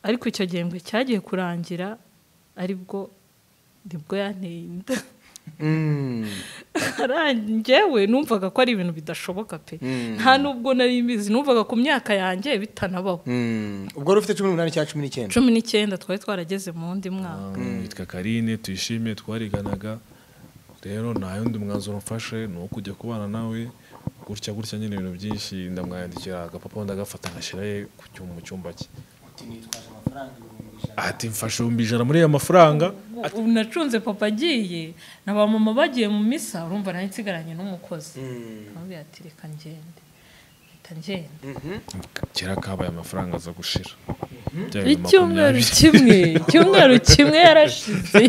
ariko icyo gihembwe cyagiye kurangira aribwo nibwo yanteye inda njyewe numvaga ko ari ibintu bidashoboka pe nta nubwo nari mbizi numvaga ku myaka yanjye bitanabaho ubwo wari ufite cumi n'umunani cyangwa cumi n'icyenda cumi n'icyenda twari twarageze mu wundi mwaka yitwa karine tuyishime twariganaga rero nta yundi mwanzuro mfashe ni uwo kujya kubana nawe gutya gutya nyine ibintu byinshi ndamwandikira agapapuro ndagafata ngashyirayo ku cyuma mu cyumba cye ati mfashe ibihumbi ijana muri ayo mafaranga ubu nacunze papa agiye na ba mama bagiye mu misa urumva nari nsigaranye n'umukozi aramubwira ati reka ngende reka ngende kera kabaye amafaranga aza gushira Bya bintu icyumweru makumyabiri. kimwe icyumweru kimwe yarashize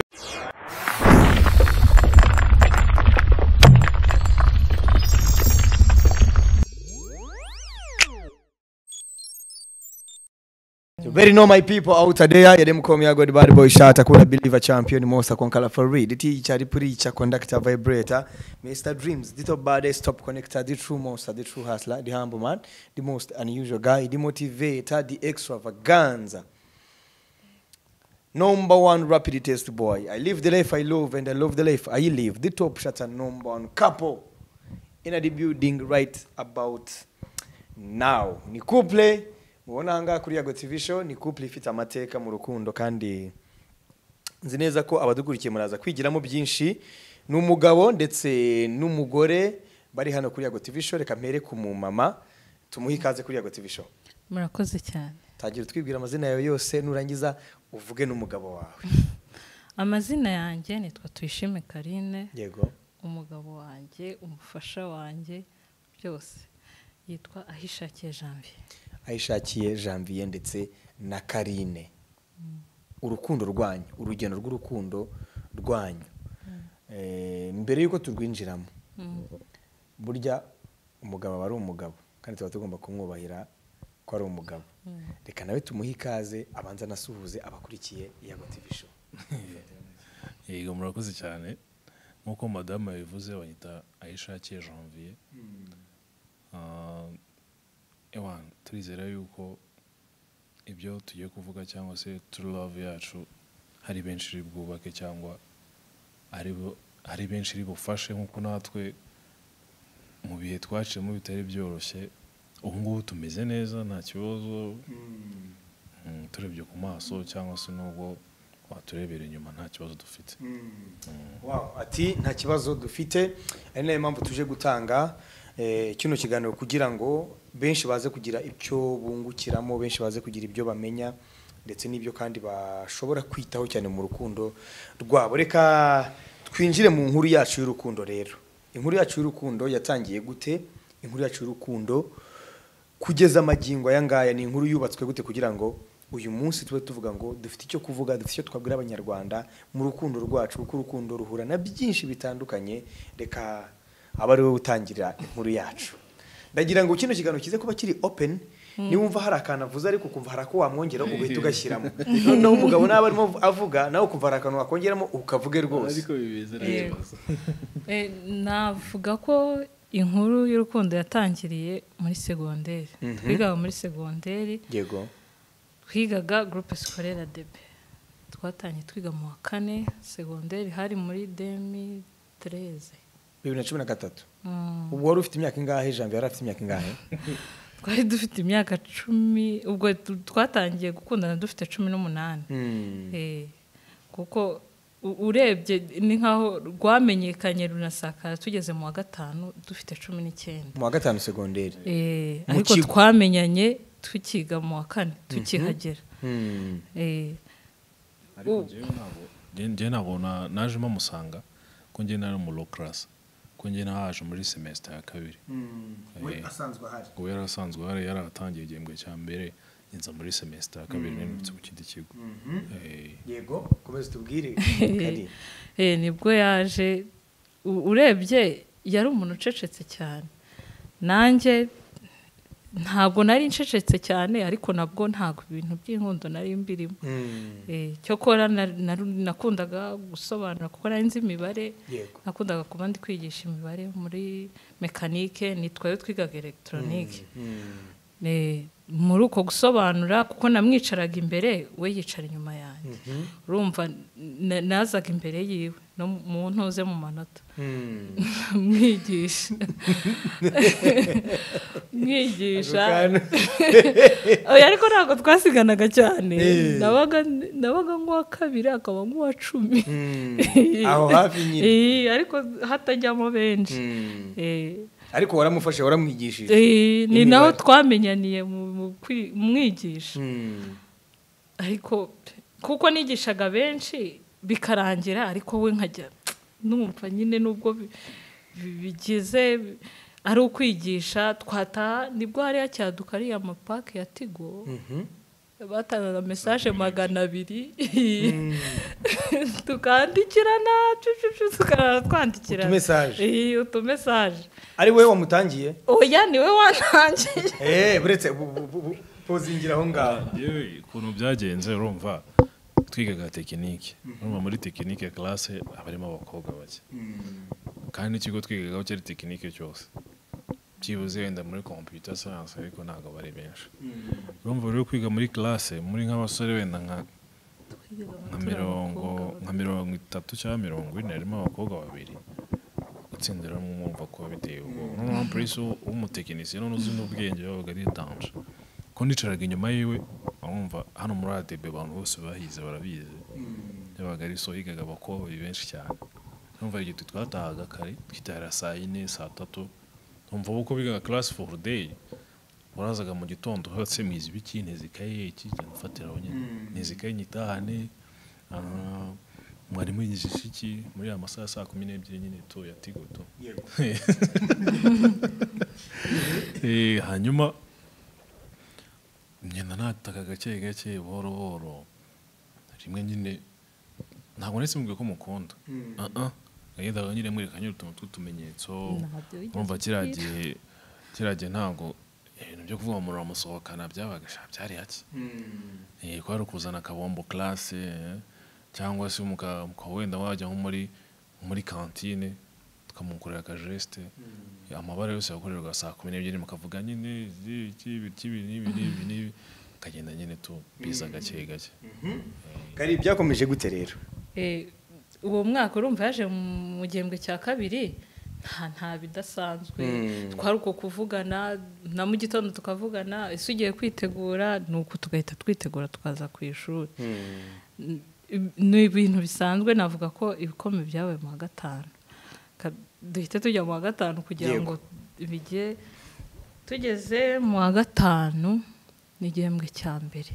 Very know my people out there yale mkomi ya God Bad Boy shout akula believer champion Mosa Konkala for read ti chari preacher conductor vibrator Mr Dreams dito bad stop connector the true Mosa the true hustler the humble man the most unusual guy the motivator the extravaganza Number one rapid test boy I live the life I love and I love the life I live the top shutter number one couple in the building right about now ni couple mubona ahangaha kuri yago tv show ni couple ifite amateka mu rukundo kandi nzi neza ko abadukurikiye muraza kwigiramo byinshi ni umugabo ndetse n'umugore bari hano kuri yago tv show reka mpere ku mumama tumuhe ikaze kuri yago tv show murakoze cyane tagira utwibwira amazina yawe yose nurangiza uvuge n'umugabo wawe amazina yanjye nitwa tuyishime karine yego umugabo wanjye umufasha wanjye byose yitwa ahishakiye janvier ayishakiye janvier ndetse na karine urukundo rwanyu urugendo rw'urukundo rwanyu Eh, mbere y'uko turwinjiramo burya umugabo aba ari umugabo kandi tuba tugomba kumwubahira ko ari umugabo reka nawe tumuhe ikaze abanza anasuhuze abakurikiye yago tv show yego murakoze cyane nk'uko madamu yabivuze banyita ayishakiye janvier Ah, ewan turizera yuko ibyo tugiye kuvuga cyangwa se turu love yacu hari benshi iri bwubake cyangwa ari bo- hari benshi iri bufashe nk'uko natwe mu bihe twaciyemo bitari byoroshye ubu ngubu tumeze neza nta kibazo Mm, turebye ku maso cyangwa se n'ubwo waturebera inyuma nta kibazo dufite Wow, ati nta kibazo dufite ari nayo mpamvu tuje gutanga eh, kino kiganiro kugira ngo benshi baze kugira ibyo bungukiramo benshi baze kugira ibyo bamenya ndetse n'ibyo kandi bashobora kwitaho cyane mu rukundo rwabo reka twinjire mu nkuru yacu y'urukundo rero inkuru yacu y'urukundo yatangiye gute inkuru yacu y'urukundo kugeza amagingo aya ngaya ni inkuru yubatswe gute kugira ngo uyu munsi tube tuvuga ngo dufite icyo kuvuga dufite icyo twabwira abanyarwanda mu rukundo rwacu kuko urukundo ruhura na byinshi bitandukanye reka aba ari wowe utangira inkuru yacu ndagira ngo kino kiganiro kize kuba kiri open niba wumva hari akantu avuze ariko ukumva hari ako wamwongera ugahita ugashyiramo noneho umugabo nawe arimo avuga nawe ukumva hari akantu wakongeramo ukavuge rwose Yego. Eh, navuga ko inkuru y'urukundo yatangiriye muri segonderi twigaga muri segonderi yego twigaga groupe scolaire debe twatangiye twiga mu wa kane segonderi hari muri demi tereze bibiri na cumi na gatatu ubwo wari ufite imyaka ingahe jambo yari afite imyaka ingahe twari dufite imyaka cumi ubwo tu- twatangiye gukundana dufite cumi n'umunani Hmm. Eh, kuko u- urebye ni nk'aho rwamenyekanye runasakara tugeze mu wa gatanu dufite cumi n'icyenda mu wa gatanu segonderi Eh, Mu ariko kigo. twamenyanye tukiga mu wa kane tukihagera Hmm. Eh, ariko Mm. njyewe ntabwo njyewe ntabwo na- najemo amusanga ko njyewe nari mu low class ko njyewe nahaje muri semester ya kabiri we asanzwe ahari ubwo yari asanzwe hari yarahatangiye igihembwe cya mbere nza muri semester ya kabiri nirutse ku kindi kigo Eh, yego komeza tubwire Kari. eh, nibwo yaje u- urebye yari umuntu ucecetse cyane nanjye ntabwo nari ncecetse cyane ariko nabwo ntabwo ibintu by'inkundo nari mbirimo Mm. Eh, cyokora na- naru- nakundaga gusobanura kuko nari nzi imibare yego nakundaga kuba ndi kwigisha imibare muri mekanike ni twayo twigaga elegitoronike Mm. Eh, muri uko gusobanura kuko namwicaraga imbere we yicara inyuma yanjye urumva na- nazaga imbere yiwe no mu ntuze mu manota mwigisha mwigisha oya ariko ntabwo twasiganaga cyane Eh. nabaga nabaga nk'uwa kabiri akaba nk'uwa cumi aho hafi nyine Eh, ariko hatajyamo benshi Mm. Eh. ariko waramufashe waramwigishije Eh, ni Imibare. naho twamenyaniye mu mu kwi- mu mwigisha Mm. ariko kuko nigishaga benshi bikarangira ariko we nkajya numva nyine nubwo bi- bi- bigize ari ukwigisha twataha nibwo hari hacyaduka ariya mapake ya tigo Mhm. batangaga mesaje magana abiri tukandikirana cucucu tukarara twandikirana Utumesaje. Eh, utumesaje ari wowe wamutangiye oya ni we wantangiye Eh, buretse bu- bu- bu- bu- pozingira aho ngaho yewe ukuntu byagenze urumva twigaga tekinike urumva muri tekinike classe haba harimo abakobwa bake kandi n'ikigo twigagaho cyari tekinike cyose byibuze wenda muri computer science ariko ntabwo bari benshi urumva rero kwiga muri classe muri nk'abasore wenda nka nka mirongo nka mirongo itatu cyangwa mirongo ine harimo abakobwa babiri gutsindira hamwe mwumva ko biteye ubwoba noneho mpamvu polisi w'umutekinisiye none uzi n'ubwenge babaga ari danje ko nicaraga inyuma yiwe urumva hano muri ADB abantu bose bahize barabizi yabaga ari so yigaga abakobwa benshi cyane urumva igihe twatahaga kare twitahira saa yine saa tatu urumva uko bigaga class for day warazaga mu gitondo hose mwiza ibiki ntizikaye iki nfatiraho nyine ntizikaye nyitahane ah, mwarimu yigisha iki muri ya masaha ya saa kumi n'ebyiri nyine tu ya tigo tu Yego. Eh, hanyuma ngenda nataka gake gake buhoro buhoro rimwe nyine ntabwo nahise mubwiye ko mukunda Ah, ah. nagendaga nyine mwereka nyine utuntu tw'utumenyetso urumva kiriya gihe kiriya gihe ntabwo ibintu byo kuvuga ngo umuriro uramusohokana byabaga sha, byari hake Eh, kwari ukuzana akabombo classe eh, cyangwa se muka muka- wenda wajya nko muri muri kantine tukamukorera akajeste amabara yose yakorerwa saa kumi n'ebyiri mukavuga nyine izi, iki ibiki ibi n'ibi n'ibi n'ibi kagenda nyine tu biza gake gake kari byakomeje gute rero Eh, uwo mwaka urumva yaje mu gihembwe cya kabiri nta nta bidasanzwe Mm. twari uko kuvugana na mu gitondo tukavugana ese ugiye kwitegura ni uko tugahita twitegura tukaza ku ishuri N- ni ibintu bisanzwe navuga ko ibikombe byabaye mu wa gatanu Ka- duhita tujya mu wa gatanu kugira Yego. ngo bijye tugeze mu wa gatanu ni igihembwe cya mbere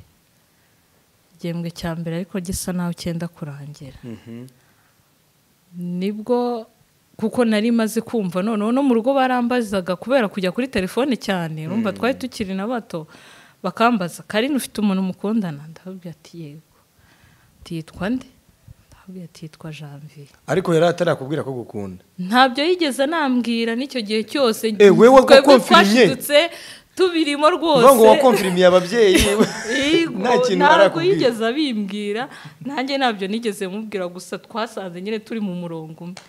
igihembwe cya mbere ariko gisa naho cyenda kurangira Mhm. nibwo kuko nari maze kumva noneho no mu rugo barambazaga kubera kujya kuri telefone cyane urumva twari tukiri na bato bakambaza karine ufite umuntu mukundana ndababwira ati yego tiyitwa nde ndababwira ati yitwa janvier ariko yari atarakubwira ko gukunda ntabyo yigeze anambwira n'icyo gihe cyose Eh, wewe twebwe wakonfirimye? twashidutse tubirimo rwose uvuga ngo wakomfirimiye ababyeyi Yego, nta kintu ntabwo barakubwira yigeze abimbwira nanjye ntabyo nigeze mubwira gusa twasanze nyine turi mu murongo umwe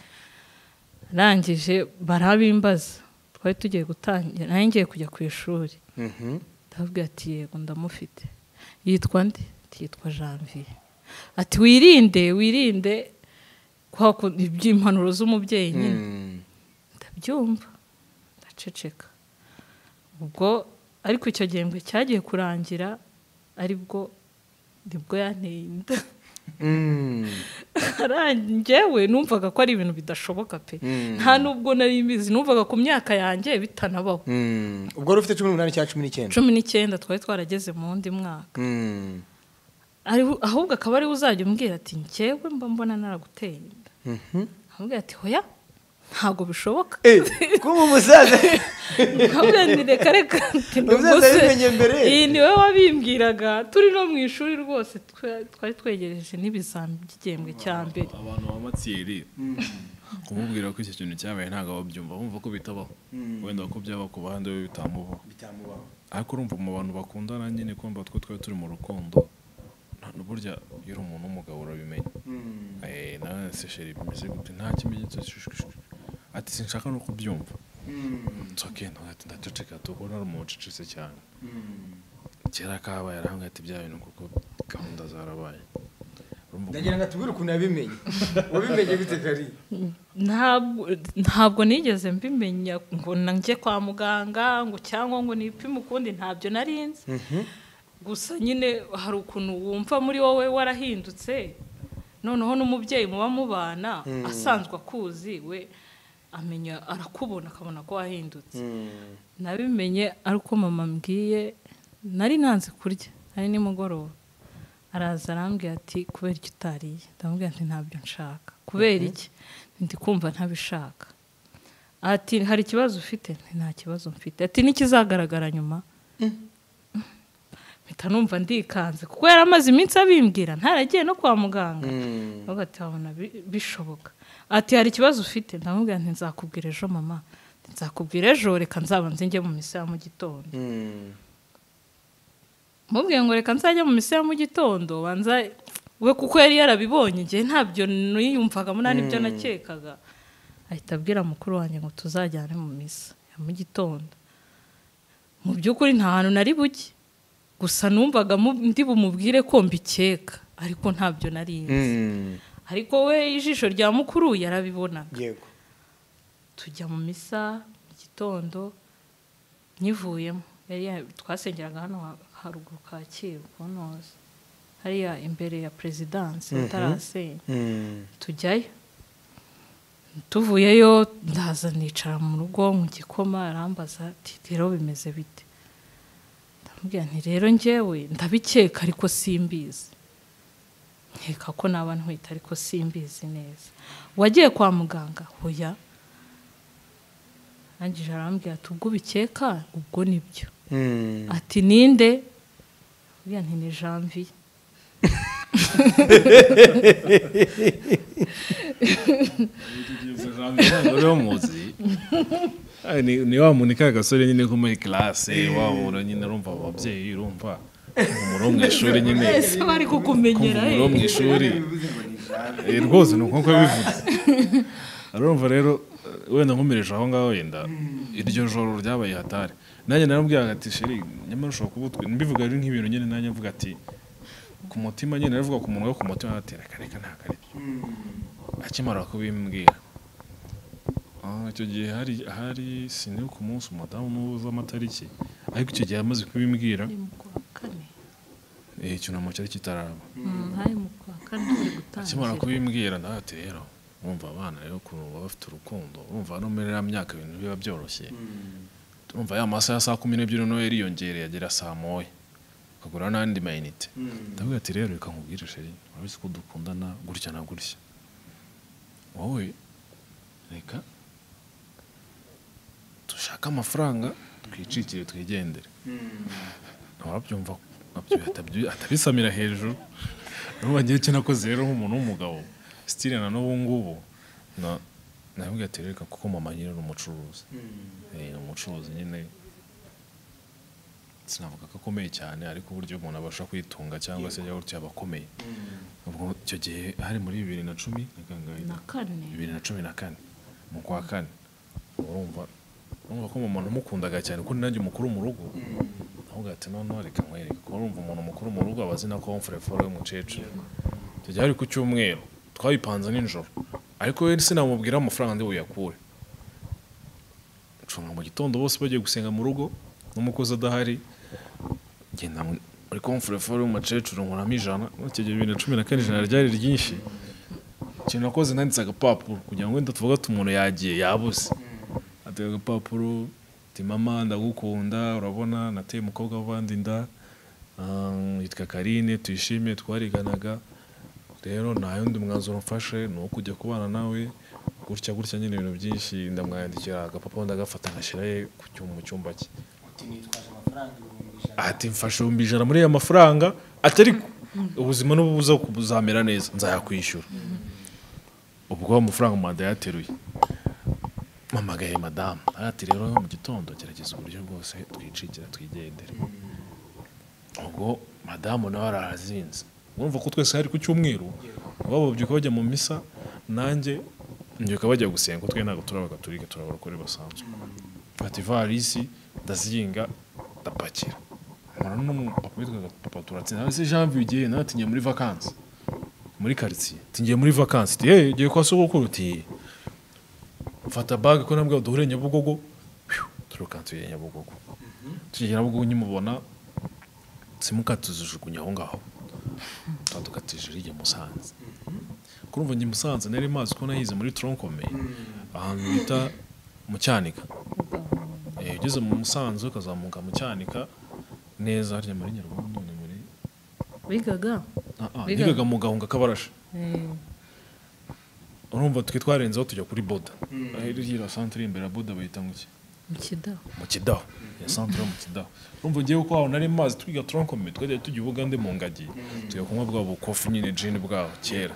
arangije barabimbaza twari tugiye gutangira nanjye ngiye kujya ku ishuri Mhm. ndababwira ati yego ndamufite yitwa nde ati yitwa janvier ati wirinde wirinde kwa kundi iby'impanuro z'umubyeyi nyine Mm. ndabyumva ndaceceka ubwo ariko icyo gihembwe cyagiye kurangira aribwo nibwo yanteye inda Mm. njyewe numvaga ko ari ibintu bidashoboka pe Mm. nta nubwo nari mbizi numvaga ku myaka yanjye bitanabaho Mm. ubwo wari ufite cumi n'umunani cyangwa cumi n'icyenda cumi n'icyenda twari twarageze mu wundi mwaka Mm. Ari- ahubwo akaba ariwe uzajya umbwira ati njyewe mba mbona naraguteye inda Mhm. amubwira ati hoya ntabwo bishoboka Eh, kuba umusaza ntabwo ni reka reka ati ni Ubwo ubuse. yabimenye mbere. iyi ni wowe wabimbwiraga turi no mu ishuri rwose twe- twari twegereje n'ibizami by'igihembwe cya mbere abantu b'amatsiyeri kumubwira ko icyo kintu cyabaye ntabwo babyumva bumva ko bitabaho wenda ko byaba ku bahande we bitamubaho bitamubaho ariko urumva mu bantu bakundana nyine kumva twe twari turi mu rukundo nta burya iyo uri umuntu w'umugabo urabimenya Eh, nawe se sheri bimeze gute nta kimenyetso cy'ishusho ati sinshaka no kubyumva nsoke ntaceceka tubona ari umucecetse cyane kera kabaye arambwira ati bya bintu kuko gahunda zarabaye Urumva ukuntu- ndagira ngo atubwire ukuntu yabimenye wabimenye bite kari ntabwo ntabwo nigeze mbimenya ngo na njye kwa muganga ngo cyangwa ngo nipime ukundi ntabyo narinzi gusa nyine hari ukuntu wumva muri wowe warahindutse noneho n'umubyeyi muba mubana asanzwe akuzi we amenya arakubona akabona ko wahindutse nabimenye ari uko mama ambwiye nari nanze kurya ari nimugoroba araza arambwira ati kubera icyo utariye ndamubwira ati ntabyo nshaka kubera iki ndi kumva ntabishaka ati hari ikibazo ufite nti nta kibazo mfite ati n'ikizagaragara nyuma mpita numva ndikanze kuko yari amaze iminsi abimbwira ntaragiye no kwa muganga ahubwo ati wabona bi- bishoboka ati hari ikibazo ufite ndamubwira nti nzakubwira ejo mama Ati, nzakubwira ejo reka nzabanze njye mu misa ya mu gitondo mubwiye ngo reka nzajya mu misa ya mu gitondo banza we kuko yari yarabibonye njye ntabyo niyumvagamo nta nibyo nakekaga ahita abwira mukuru wanjye ngo tuzajyane mu misa ya mu gitondo mu by'ukuri nta hantu nari bujye gusa numvaga mu- ndi bumubwire ko mbikeka ariko ntabyo narinzi ariko we ijisho rya mukuru yarabibonaga yego tujya mu misa mu gitondo nyivuyemo yari ya- twasengeraga hano ha- haruguru kacyiru ku ntozi hariya imbere ya perezidansi batarasenya tujyayo tuvuyeyo ndaza nicara mu rugo mu gikoma arambaza ati rero bimeze bite ndamubwira nti rero njyewe ndabikeka ariko simbizi nkeka ko naba ntwite ariko simbizi neza wagiye kwa muganga hoya arangije arambwira ati ubwo ubikeka ubwo nibyo ati ninde buriya nti ni janvier Ay, ni ni wa muntu ka gasore nyine ko muri classe wa muntu nyine urumva ababyeyi urumva umuro mu ishuri nyine ese bari kukumenyera umuro mu ishuri Eh, rwose ni uko bivuze urumva rero eh, wenda nkomereje aho ngaho yenda iryo joro ryabaye hatari nanjye naramubwiraga ati sheri nyamara ushobora kuba utwi mbivuga ari nk'ibintu nyine nanjye mvuga ati ku mutima nyine naravuga ku muntu wo ku mutima ati reka reka ntabwo ari byo akimara kubimbwira Ah, icyo gihe hari hari sinibuka ku munsi umudamu n'ubuze amatariki ariko icyo gihe yamaze kubimbwira ni mu kwa kane eh, icyunamo cyari kitaraba Mm, hari mu kwa kane bari gutangira akimara kubimbwira nawe ati rero urumva abana rero ukuntu baba bafite urukundo urumva no muri iriya myaka ibintu biba byoroshye urumva ya masaha ya saa kumi n'ebyiri nawe yariyongereye agera saa moya ukagura n'andi mayinite ndavuga ati rero reka nkubwire sheri urabizi ko dukundana gutya na gutya wowe reka dushake amafaranga twicikire twigendere ntawabyumva abyo- atabyo- atabisamira hejuru urumva ngewe icyo nakoze rero nk'umuntu w'umugabo sitire na n'ubu ngubu na- navuga ati reka kuko mama nyine ni umucuruzi Eh, ni umucuruzi nyine sinavuga ko akomeye cyane ariko uburyo umuntu abasha kwitunga cyangwa se yaba aba akomeye ubwo icyo gihe hari muri bibiri na cumi na kangahe? na kane bibiri na cumi na kane mu kwa kane urumva urumva ko umuntu umukundaga cyane ko nanjye umukuru mu rugo ahubwo ati noneho reka nkwereke ko urumva umuntu mukuru mu rugo aba azi na komfureforo y'umukecuru tujya hari ku cyumweru twabipanze nijoro ariko we sinamubwira amafaranga ndi buyakure ncunga mu gitondo bose bagiye gusenga mu rugo n'umukozi adahari ngenda mu- muri komfureforo y'umukecuru nkuramo ijana Urumva icyo gihe bibiri na cumi na kane ijana ryari ryinshi ikintu nakoze nanditse agapapuro kugira ngo wenda tuvuge ati umuntu yagiye yabuze atega agapapuro ati mama ndagukunda urabona nateye umukobwa w'abandi inda ah, yitwa karine tuyishime twariganaga rero nta yundi mwanzuro mfashe ni uwo kujya kubana nawe gutya gutya nyine ibintu byinshi ndamwandikira agapapuro ndagafata ngashyirayo ku cyuma mu cyumba cye ati mfashe ibihumbi ijana muri aya mafaranga ati ariko ubuzima n'ububuza kuzamera neza nzayakwishyura ubwo amafaranga manda yateruye mpamagaye madamu ati rero mu gitondo gerageza uburyo bwose twicikira twigendere ubwo madamu nawe arahazinze urumva ko twese hari ku cyumweru ababo babyuka bajya mu misa nanjye mbyuka bajya gusenga twe ntabwo turi abagatulika turi abarokore basanzwe mfata ivarisi ndazinga ndapakira nkora n'umupapa witwaga papa turatsinda nawe se janvier ugiye nawe ati ngiye muri vakansi muri karitsiye ati ngiye muri vakansi ati yewe ugiye kwa sogokuru ati mfata bage ko nabwo duhure nyabugogo Phew, turuka tugiye nyabugogo tugera nyabugogo nkimubona simukati tuzijugunya aho ngaho tuba dukatije rijya musanze kurumva njye musanze nari mazi ko nahize muri tronkome ahantu bita mu cyanika Eh, ugeze mu musanze ukazamuka mu cyanika neza harya muri nyarwanda ni muri bigaga Ah, ah, Bigaga. nigaga mu gahunga k'abarashi Eh, urumva twe twarenzeho tujya kuri boda hirya santere imbere ya boda bayita ngo iki mu kidaho mu kidaho ya santere yo mu kidaho urumva ngewe uko aho nari mazi twiga tronkome twajya tujya i bugande mu ngagi tujya kunywa bwa bukofi nyine jini bwaho kera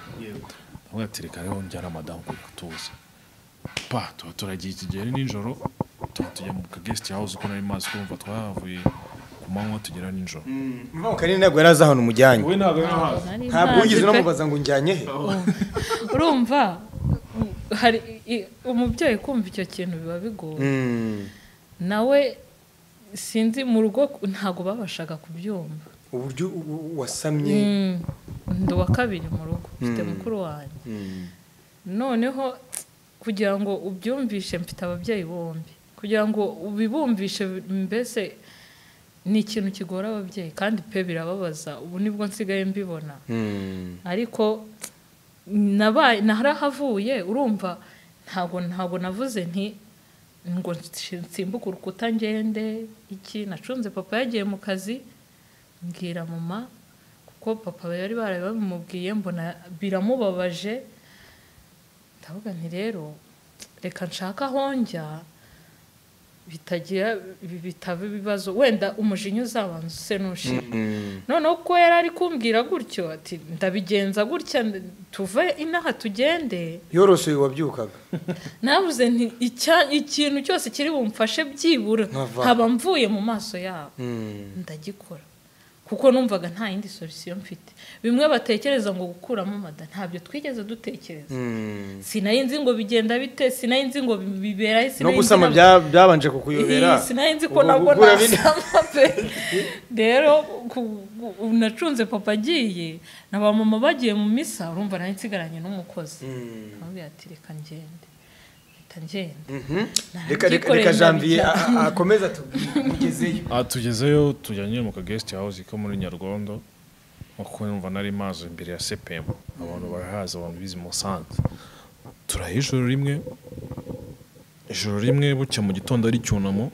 ndavuga ati reka rero njyana madamu kugira tuze pa tuba turagiye iki gihe ari nijoro tuba tujya mu kagesiti hawuze uko nari mazi kumva twahavuye ku manywa tugera nijoro mva kanini ntabwo yari azi ahantu umujyanye wowe ntabwo rero hazi Nari ntabwo ntazi wigeze pe. unamubaza ngo unjyanye he urumva u- hari i- umubyeyi kumva icyo kintu biba bigoye Mm. nawe sinzi mu rugo ntabwo babashaga kubyumva uburyo u- u- wasamye Mm, ndi uwa kabiri mu rugo mfite Mm. mukuru wanjye Mm. noneho kugira ngo ubyumvishe mfite ababyeyi bombi kugira ngo ubibumvishe mbese ni ikintu kigora ababyeyi kandi pe birababaza ubu nibwo nsigaye mbibona Mm. ariko nabaye narahavuye urumva ntabwo ntabwo navuze nti ngo nsi- nsimbuke urukuta ngende iki nacunze papa yagiye mu kazi mbwira mama kuko papa yari baraye babimubwiye mbona biramubabaje ndavuga nti rero reka nshaka aho njya bitagira bi- bitaba ibibazo wenda umujinya uzabanza use n'ushira Mm. noneho ko yari ari kumbwira gutyo ati ndabigenza gutya n- tuve inaha tugende yorosoye wabyukaga nabuze nti "Icya- ikintu cyose kiri bumfashe byibura Nkava. nkaba mvuye mu maso yabo Mm. ndagikora kuko numvaga nta yindi solisiyo mfite bimwe batekereza ngo gukuramo mada ntabyo twigeze dutekereza Mm. sinari nzi ngo bigenda bite sinari nzi ngo bi- biberahe no sinari nzi gusama na- bya- byabanje Iyi, kukuyobera sinari nzi ko Ubu nabwo gukura bine. nasama pe rero ku- ubu nacunze papa agiye na ba mama bagiye mu misa urumva nari nsigaranye n'umukozi Mm. amubwira ati reka ngende reka ngende Mhm. Nta Reka- reka byikorera reka janvier ndabigira. a- a- akomeze atubwire mugezeyo aha tugezeyo tujya nyine mu kagesiti hawuze ko muri nyarwondo kuko numva nari mazi imbere ya sepemu abantu barahazi abantu bizi musanze turaha ijoro rimwe ijoro rimwe bucya mu gitondo ari icyunamo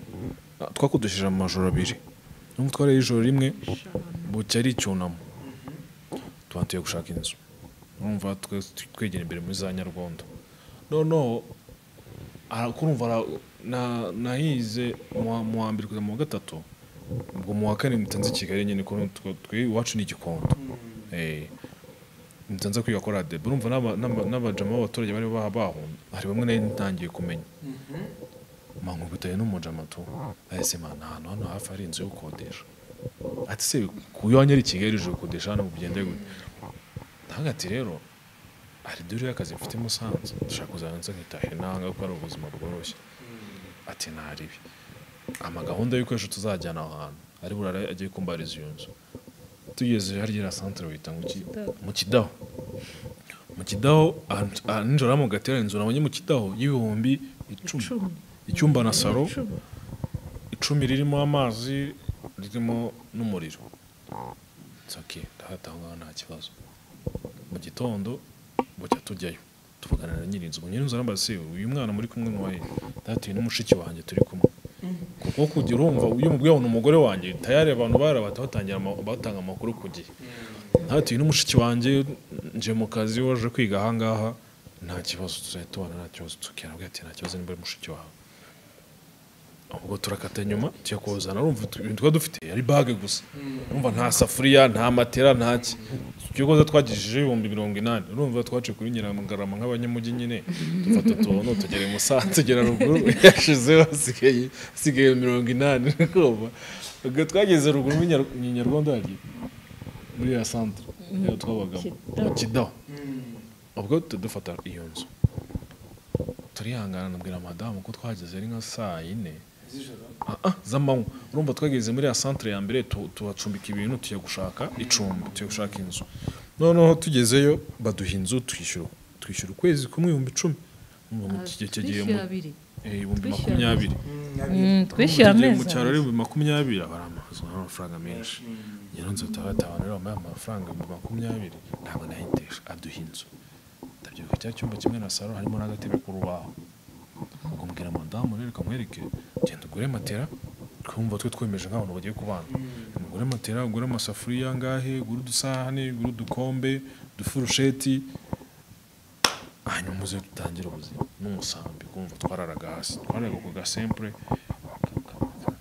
ah, twakodesheje amajoro abiri n'ubu twariye ijoro rimwe bucya ari icyunamo tuba tugiye gushaka inzu urumva twe twegera imbere muri za nyarwondo noneho ara- kurumva ara- na- nahize mu wa- mu wa mbere kujya mu wa gatatu ubwo mu wa kane mpita nza i kigali nyine kuko twe- twe iwacu ni igikondo Eh, mpita nza kwiga kora debe urumva n'aba- n'aba- n'abajama b'abaturage bari baha- bahunze hari bamwe nari ntangiye kumenya mankubitaye n'umujama tu ahise mana ahantu hano hafi hari inzu yo gukodesha ati se ku iwanyu ari i kigali uje gukodesha hano bigende gute ntabwo ati rero hari dore y'akazi mfite i musanze dushaka kuzana nza nkitahe nanga kuko ari ubuzima bworoshye ati ntaribi ama gahunda y'ibikoresho tuzajyana aho hantu ari burara agiye kumbariza iyo nzu tugeze harya iriya santere bayita ngo iki mu kidaho mu kidaho ahantu- ah, nijoro mu gatera inzu nabonye mu kidaho y'ibihumbi icumi Icumi. icyumba na salo Icumi. icumi ririmo amazi ririmo n'umuriro nsoke ndahatanga nta kibazo mu gitondo bujya tujyayo tuvugana na nyir'inzu ngo nyir'inzu arambaza se uyu mwana muri kumwe ni uwahe datuye n'umushiki wanjye turi kumwe kuko kujya urumva iyo umubwiye ngo ni umugore wanjye tayari abantu barabata batangira ama- batanga amakuru ku gihe datuye n'umushiki wanjye nje mu kazi waje kwiga aha ngaha nta kibazo tuzahita tubana nta kibazo tukera abwira ati nta kibazo niba ari mushiki wawe ubwo turakata nyuma tujya kuzana urumva utu- ibintu twari dufite ari bage gusa urumva nta safuriya nta matera nta ki ibyo koza twagejejeho ibihumbi mirongo inani urumva twaciye kuri nyiramugarama nk'abanyamujyi nyine dufata utuntu tugera i musanze tugera ruguru yashizeho hasigaye hasigaye mirongo inani kumva ubwo twageze ruguru muri Nyar- mu nyarwanda yagiye muri ya santere niyo twabagamo mu kidaho ubwo duhita dufata iyo nzu turihangana nabwira madamu ko twageze ari nka saa yine z'ijoro z'amanywa urumva twageze muri ya santire ya mbere tu- tuhacumbika ibintu tujya gushaka icumbi tujya gushaka inzu noneho tugezeyo baduha inzu twishyura twishyura ukwezi kumwe ibihumbi icumi Urumva mu gihe cyagiye mu twishyura abiri eh, ibihumbi twishyura makumyabiri Mm, twishyira Ubu tugiye mu amezi cyaro ari abiri. ibihumbi makumyabiri abari amafaranga menshi rero nzu tabataha rero bambaye amafaranga ibihumbi makumyabiri ntabwo nayitesha aduha inzu ndabyibuka cya cyumba kimwe na saro harimo n'agatebe k'urubaho ukambwira madamu rero kamwereke genda ugure matera twumva twe twemeje nk'abantu bagiye kubana ugure matera ugure amasafuriya angahe ugure udusahane ugure udukombe udufurusheti hanyuma uze dutangire ubuzima n'umusambi kumva twararaga hasi twararaga ku gasempure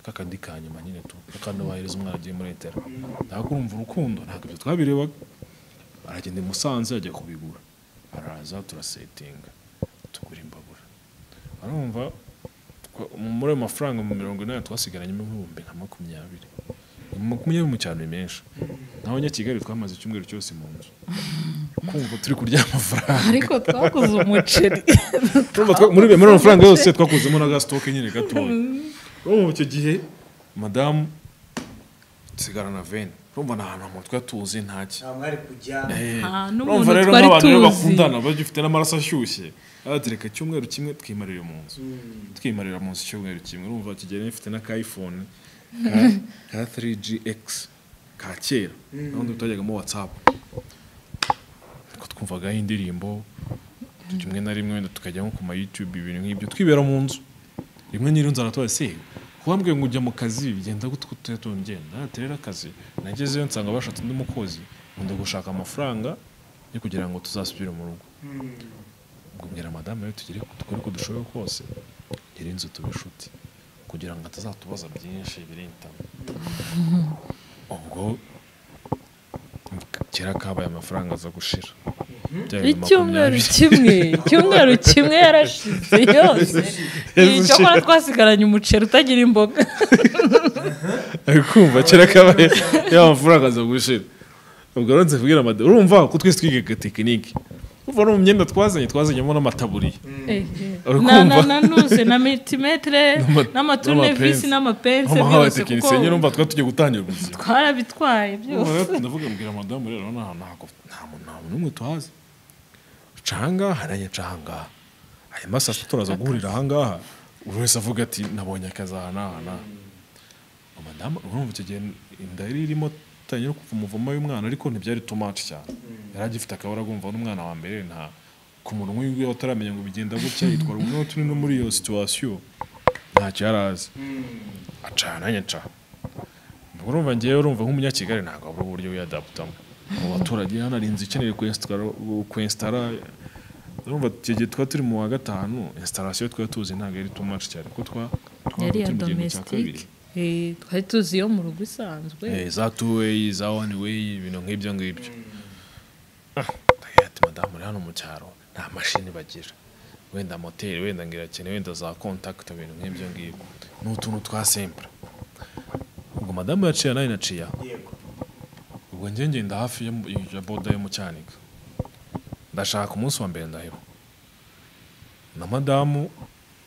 kakandi ka nyuma nyine tu kakanabahereza umwana agiye muri etera ntabwo urumva urukundo ntabwo ibyo twabirebaga aragenda i musanze ajya kubigura araza turasetinga tugura imbabura arumva twa- muri ayo mafaranga mu mirongo inani twasigaranyemo ibihumbi nka makumyabiri makumyabiri mu cyaro ni menshi n'abanyakigali twamaze icyumweru cyose mu nzu kumva turi kurya amafaranga ariko twaguze umuceri Urumva twa- muri muri ayo mafaranga yose twakozemo na gasitoke nyine gatoya urumva icyo gihe madamu sigara na veni urumva ni ahantu mu twa tuzi ntaki nta mwari kujya Ah, n'umuntu urumva rero twari nk'abantu rero tuzi. bakundana bagifite n'amaraso ashyushye aratereka icyumweru kimwe twimarira mu nzu twimarira mu nzu icyumweru kimwe urumva kigera ifite na ka iphone ka- ka 3gx ka kera n'ubundi tutajyagamo whatsapp Ariko twumvagaho indirimbo rimwe na rimwe wenda tukajya nko ku ma youtube ibintu nk'ibyo twibera mu nzu rimwe nyiri nzara tuba se kuwambwiye ngo ujya mu kazi bigenda gute gute tongenda naterera akazi nagezeyo nsanga bashatse undi mukozi nkunda gushaka amafaranga yo kugira ngo tuzasubire mu rugo mbwira madamu rero tugere dukore uko dushoboye kose tugire inzu tuba inshuti kugira ngo atazatubaza byinshi birinda ubwo kera kabaye amafaranga aza gushira Byabaye icyumweru makumyabiri. kimwe icyumweru kimwe yarashize yose icyakora twasigaranye umuceri utagira imboga ari kumva kera kabaye ya mafaranga aza gushira ubwo rero nze kubwira amade urumva ko twese twigaga tekinike uva no mu myenda twazanye twazanyemo n'amataburiya na na Urakumva? na nuze na mitimetre N'ama- n'amaturinevisi n'amapense byose kuko nk'abatekinisiye nyine urumva twari tugiye gutangira ubuzima twarabitwaye Urumva byose rero ndavuga mbwira madamu rero nta ntabwo nta muntu nta muntu n'umwe tuhazi canga haranye cangaha hanyuma saa sita turaza guhurira ahangaha buri wese avuga ati nabonye akazi aha n'aha n'aha madamu urumva icyo gihe inda yari irimo tangira kuva umuvuma w'umwana ariko ntibyari too much cyane yari agifite akabara agumva n'umwana wa mbere nta ku munwa wiwe ataramenya ngo bigenda gutya yitwara umwe turi no muri iyo situwasiyo ntacyo yari azi acana nyaca ubwo urumva ngewe urumva nk'umunyakigali ntabwo abura uburyo wiyadaputamo mu baturage hano hari inzu ikeneye kwesitara urumva icyo gihe twari turi mu wa gatanu instalasiyo twari tuzi ntabwo yari too much cyane kuko twa twaba yari ya turi mu gihembwe cya kabiri. domestique Eh, twari tuzi iyo mu rugo isanzwe Eh, za two way za one way ibintu nk'ibyo ngibyo Ah, ndagira ati madamu uri hano mu cyaro nta mashini bagira wenda moteri wenda ngirakene wenda za contact ibintu nk'ibyo ngibyo ni utuntu twa simple ubwo madamu yaciye nawe naciya yego ubwo njye ngenda hafi ya- ya boda yo mu cyanika ndashaka umunsi wa mbere ndaheba na madamu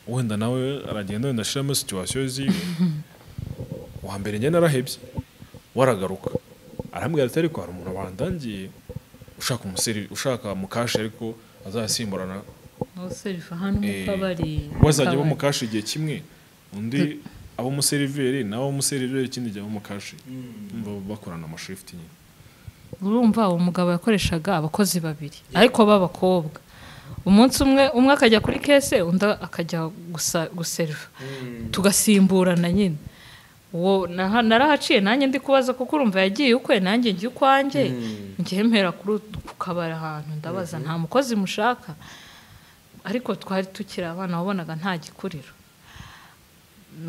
wenda nawe aragenda wenda ashiramo situwasiyo ziwe wa mbere njye narahebye we aragaruka arambwira ati ariko hari umuntu bandangiye ushaka umuseri ushaka mukashi ariko azasimburana aho serifa hano mu Eh, kabari bazajya mu bo mu kashi igihe kimwe undi abo museriveri nawe umuseriveri ikindi gihe abo mu kashi bakorana amashifuti nyine urumva uwo mugabo yakoreshaga abakozi babiri ariko b'abakobwa umunsi umwe umwe akajya kuri kese undi akajya gusa guseriva tugasimburana nyine uwo naha- narahaciye nanjye ndi kubaza kuko urumva yagiye ukwe nanjye njya ukwanjye njye mpera kuri ut- ku kabari ahantu ndabaza nta mukozi mushaka ariko twari tukiri abana wabonaga nta gikuriro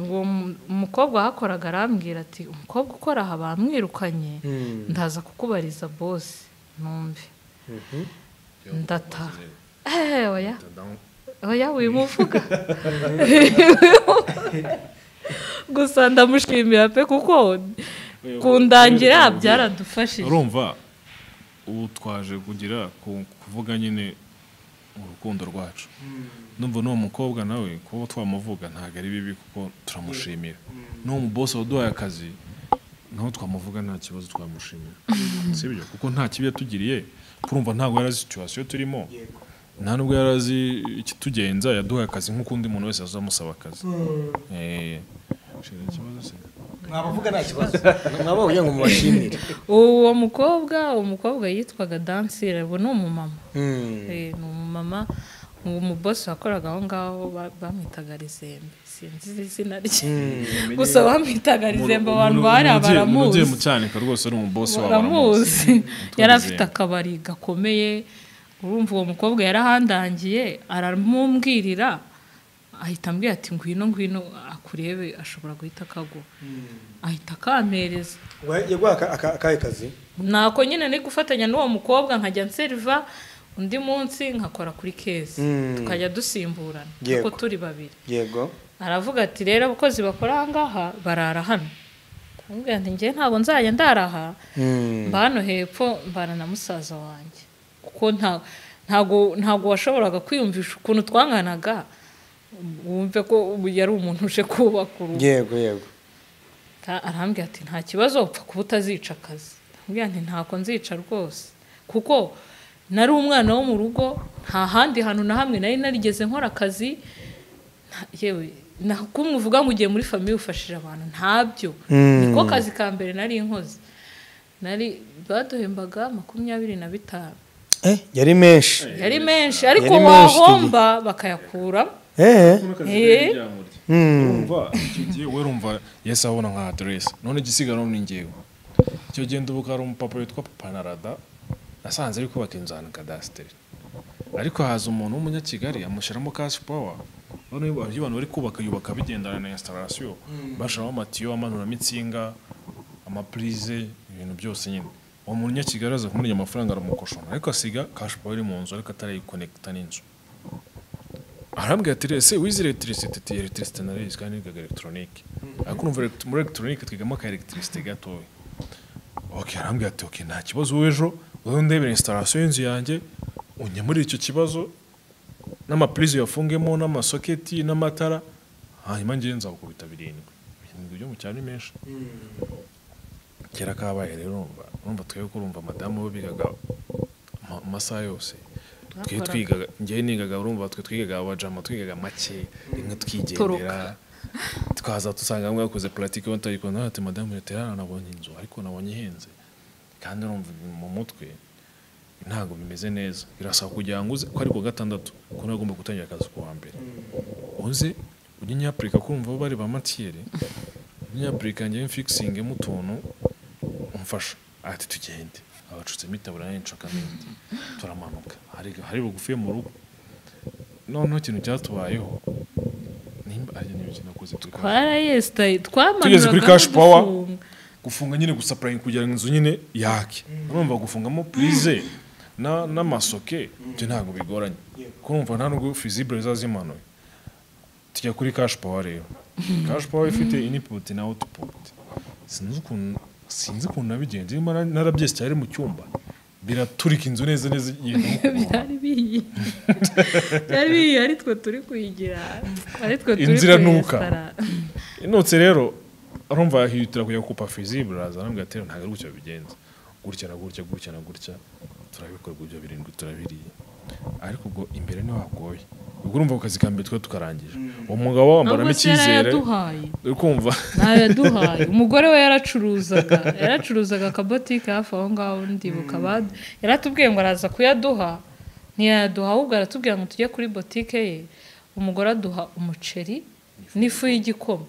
uwo mu- umukobwa wahakoraga arambwira ati umukobwa ukora aha bamwirukanye ndaza kukubariza bose numve ndataha Eh, oya oya wimuvuga gusa ndamushimira pe kuko kundangira byaradufashije urumva ubu twaje kugira ku- kuvuga nyine urukundo rwacu numva n'uwo mukobwa nawe kuba twamuvuga ntabwo ari bibi kuko turamushimira n'uwo mubosi waduhaye akazi naho twamuvuga nta kibazo twamushimira si byo kuko nta kibi yatugiriye kurumva ntabwo yari azi situwasiyo turimo yego nta nubwo yari azi ikitugenza yaduhaye akazi nk'ukundi muntu wese azamusaba akazi Eh, shira ikibazo se mwabavuga nta kibazo mwaba kugira ngo mubashimire uwo mukobwa uwo mukobwa yitwaga dansire ubu ni umumama Mm. Eh, ni umumama uwo mubosi wakoraga aho ngaho ba- bamwitaga rizembe sinzi izina rye gusa bamwitaga rizembe abantu bari ugiye baramuzi mu cyanika rwose ari umubosi wawe aramuzi baramuzi yari afite Rizembe. akabari gakomeye urumva uwo mukobwa yarahandangiye aramumbwirira ahita ambwira ati ngwino ngwino akurebe ashobora guhita akaguha ahita akampereza Wa- yaguha aka- aka- akahe kazi nako nyine ni gufatanya n'uwo mukobwa nkajya nseriva undi munsi nkakora kuri kezi Mm. tukajya dusimburana Yego. kuko turi babiri yego aravuga ati rero abakozi bakora aha ngaha barara hano aramubwira ati njye ntabwo nzajya ndaraha mba hano hepfo mbana na musaza wanjye kuko nta ntago ntago washoboraga kwiyumvisha ukuntu twanganaga wumve ko ubu yari umuntu uje kubaka urugo yego yego Ta- arambwira ati nta kibazo upfa kuba utazica akazi arambwira ati ntako nzica rwose kuko nari umwana wo mu rugo nta handi hantu na hamwe nari narigeze nkora akazi nta- yewe na- ko muvuga ngo ugiye muri famiye ufashije abantu ntabyo Mm. niko kazi ka mbere nari inkozi nari baduhembaga makumyabiri na bitanu Eh, yari menshi yari menshi ariko Yari menshi, wahomba bakayakuramo Eh, Eh. mm. urumva icyo gihe we urumva yesi abona nka aderesi none igisigaye ni ngewe icyo gihe ndubuka hari umupapa witwa papa narada nasanze ari kubaka inzu ahantu kadasiteri ariko haza umuntu w'umunyakigali amushyiramo kashi pawa none iyo abantu bari kubaka yubaka bigendana na instalasiyo bashyiramo amatiyo amanuramo insinga amapurize ibintu byose nyine uwo munyakigali aza kumurya amafaranga aramukoshona ariko asiga kashi pawa iri mu nzu ariko atarayikonekita n'inzu arambwira ati ese wize electricity ati electricity narize kandi nigaga electronique ariko urumva elect- muri electronique twigamo ka electricity gatoya okay arambwira ati okay nta kibazo w'ejo wowe ndebera installation y'inzu yanjye unyemurire icyo kibazo n'amapurize uyafungemo n'amasoketi n'amatara hanyuma ngewe nzakubita birindwi birindwi byo mu cyaro ni menshi kera kabaye rero urumva urumva twebwe ko urumva madamu we bigaga ama- amasaha yose twe Bakoraga. twigaga ngewe nigaga urumva twe twigaga abajama twigaga make rimwe twigendera Toroka. twaza dusanga bamwe bakoze puratike yo tutayikunda ati madamu leta yarana nabonye inzu ariko nabonye ihenze kandi urumva ibintu mu mutwe ntabwo bimeze neza birasaba kugira ngo uze ko ari ku wa gatandatu ko nawe ugomba gutangira akazi ku wa mbere uze ujye nyapurika kumva aho bari ba matiyeri ujye nyapurika njyewe mfikisingemo utuntu umfasha ati tugende abacutsemo itaburiya n'inshakamende turamanuka hari hari bugufi mu rugo noneho ikintu cyatubayeho nimba ari n'ibyo nakoze turi kwa- twarayesitaye twamanuraga tugeze kuri kashi pawa gufunga nyine gusapurayinga kugira ngo inzu nyine yake urumva gufungamo purize na- n'amasoke ibyo ntabwo bigoranye kurumva nta nubwo fizibure zazimanuye tujya kuri kashi pawa rero kashi pawa ifite iniputi na awutiputi sinzi ukuntu sinzi ukuntu nabigenze niba nara- narabyese cyari mu cyumba biraturika inzu neza neza igenda nk'ukuntu. byari bihiye byari bihiye ari twe turi kuyigira ari twe turi Inziranuka. kuyesitara. inotse rero arumva yahihutira kujya kupa fizibure araza arambwira ati ntabwo ari gutya bigenza gutya na gutya gutya na gutya turabikorwa ibyo birindwi turabiriye ariko ubwo imbere niho hagoye ubwo urumva ku kazi ka mbere twe tukarangije uwo mugabo wambaramo Nubwo se yari icyizere yaduhaye uri kumva ntayo yaduhaye umugore we yaracuruzaga yaracuruzaga akabotike hafi aho ngaho ndibuka bad- yaratubwiye ngo araza kuyaduha ntiyaduha ahubwo aratubwira ngo tujye kuri botike ye umugore aduha umuceri n'ifu y'igikoma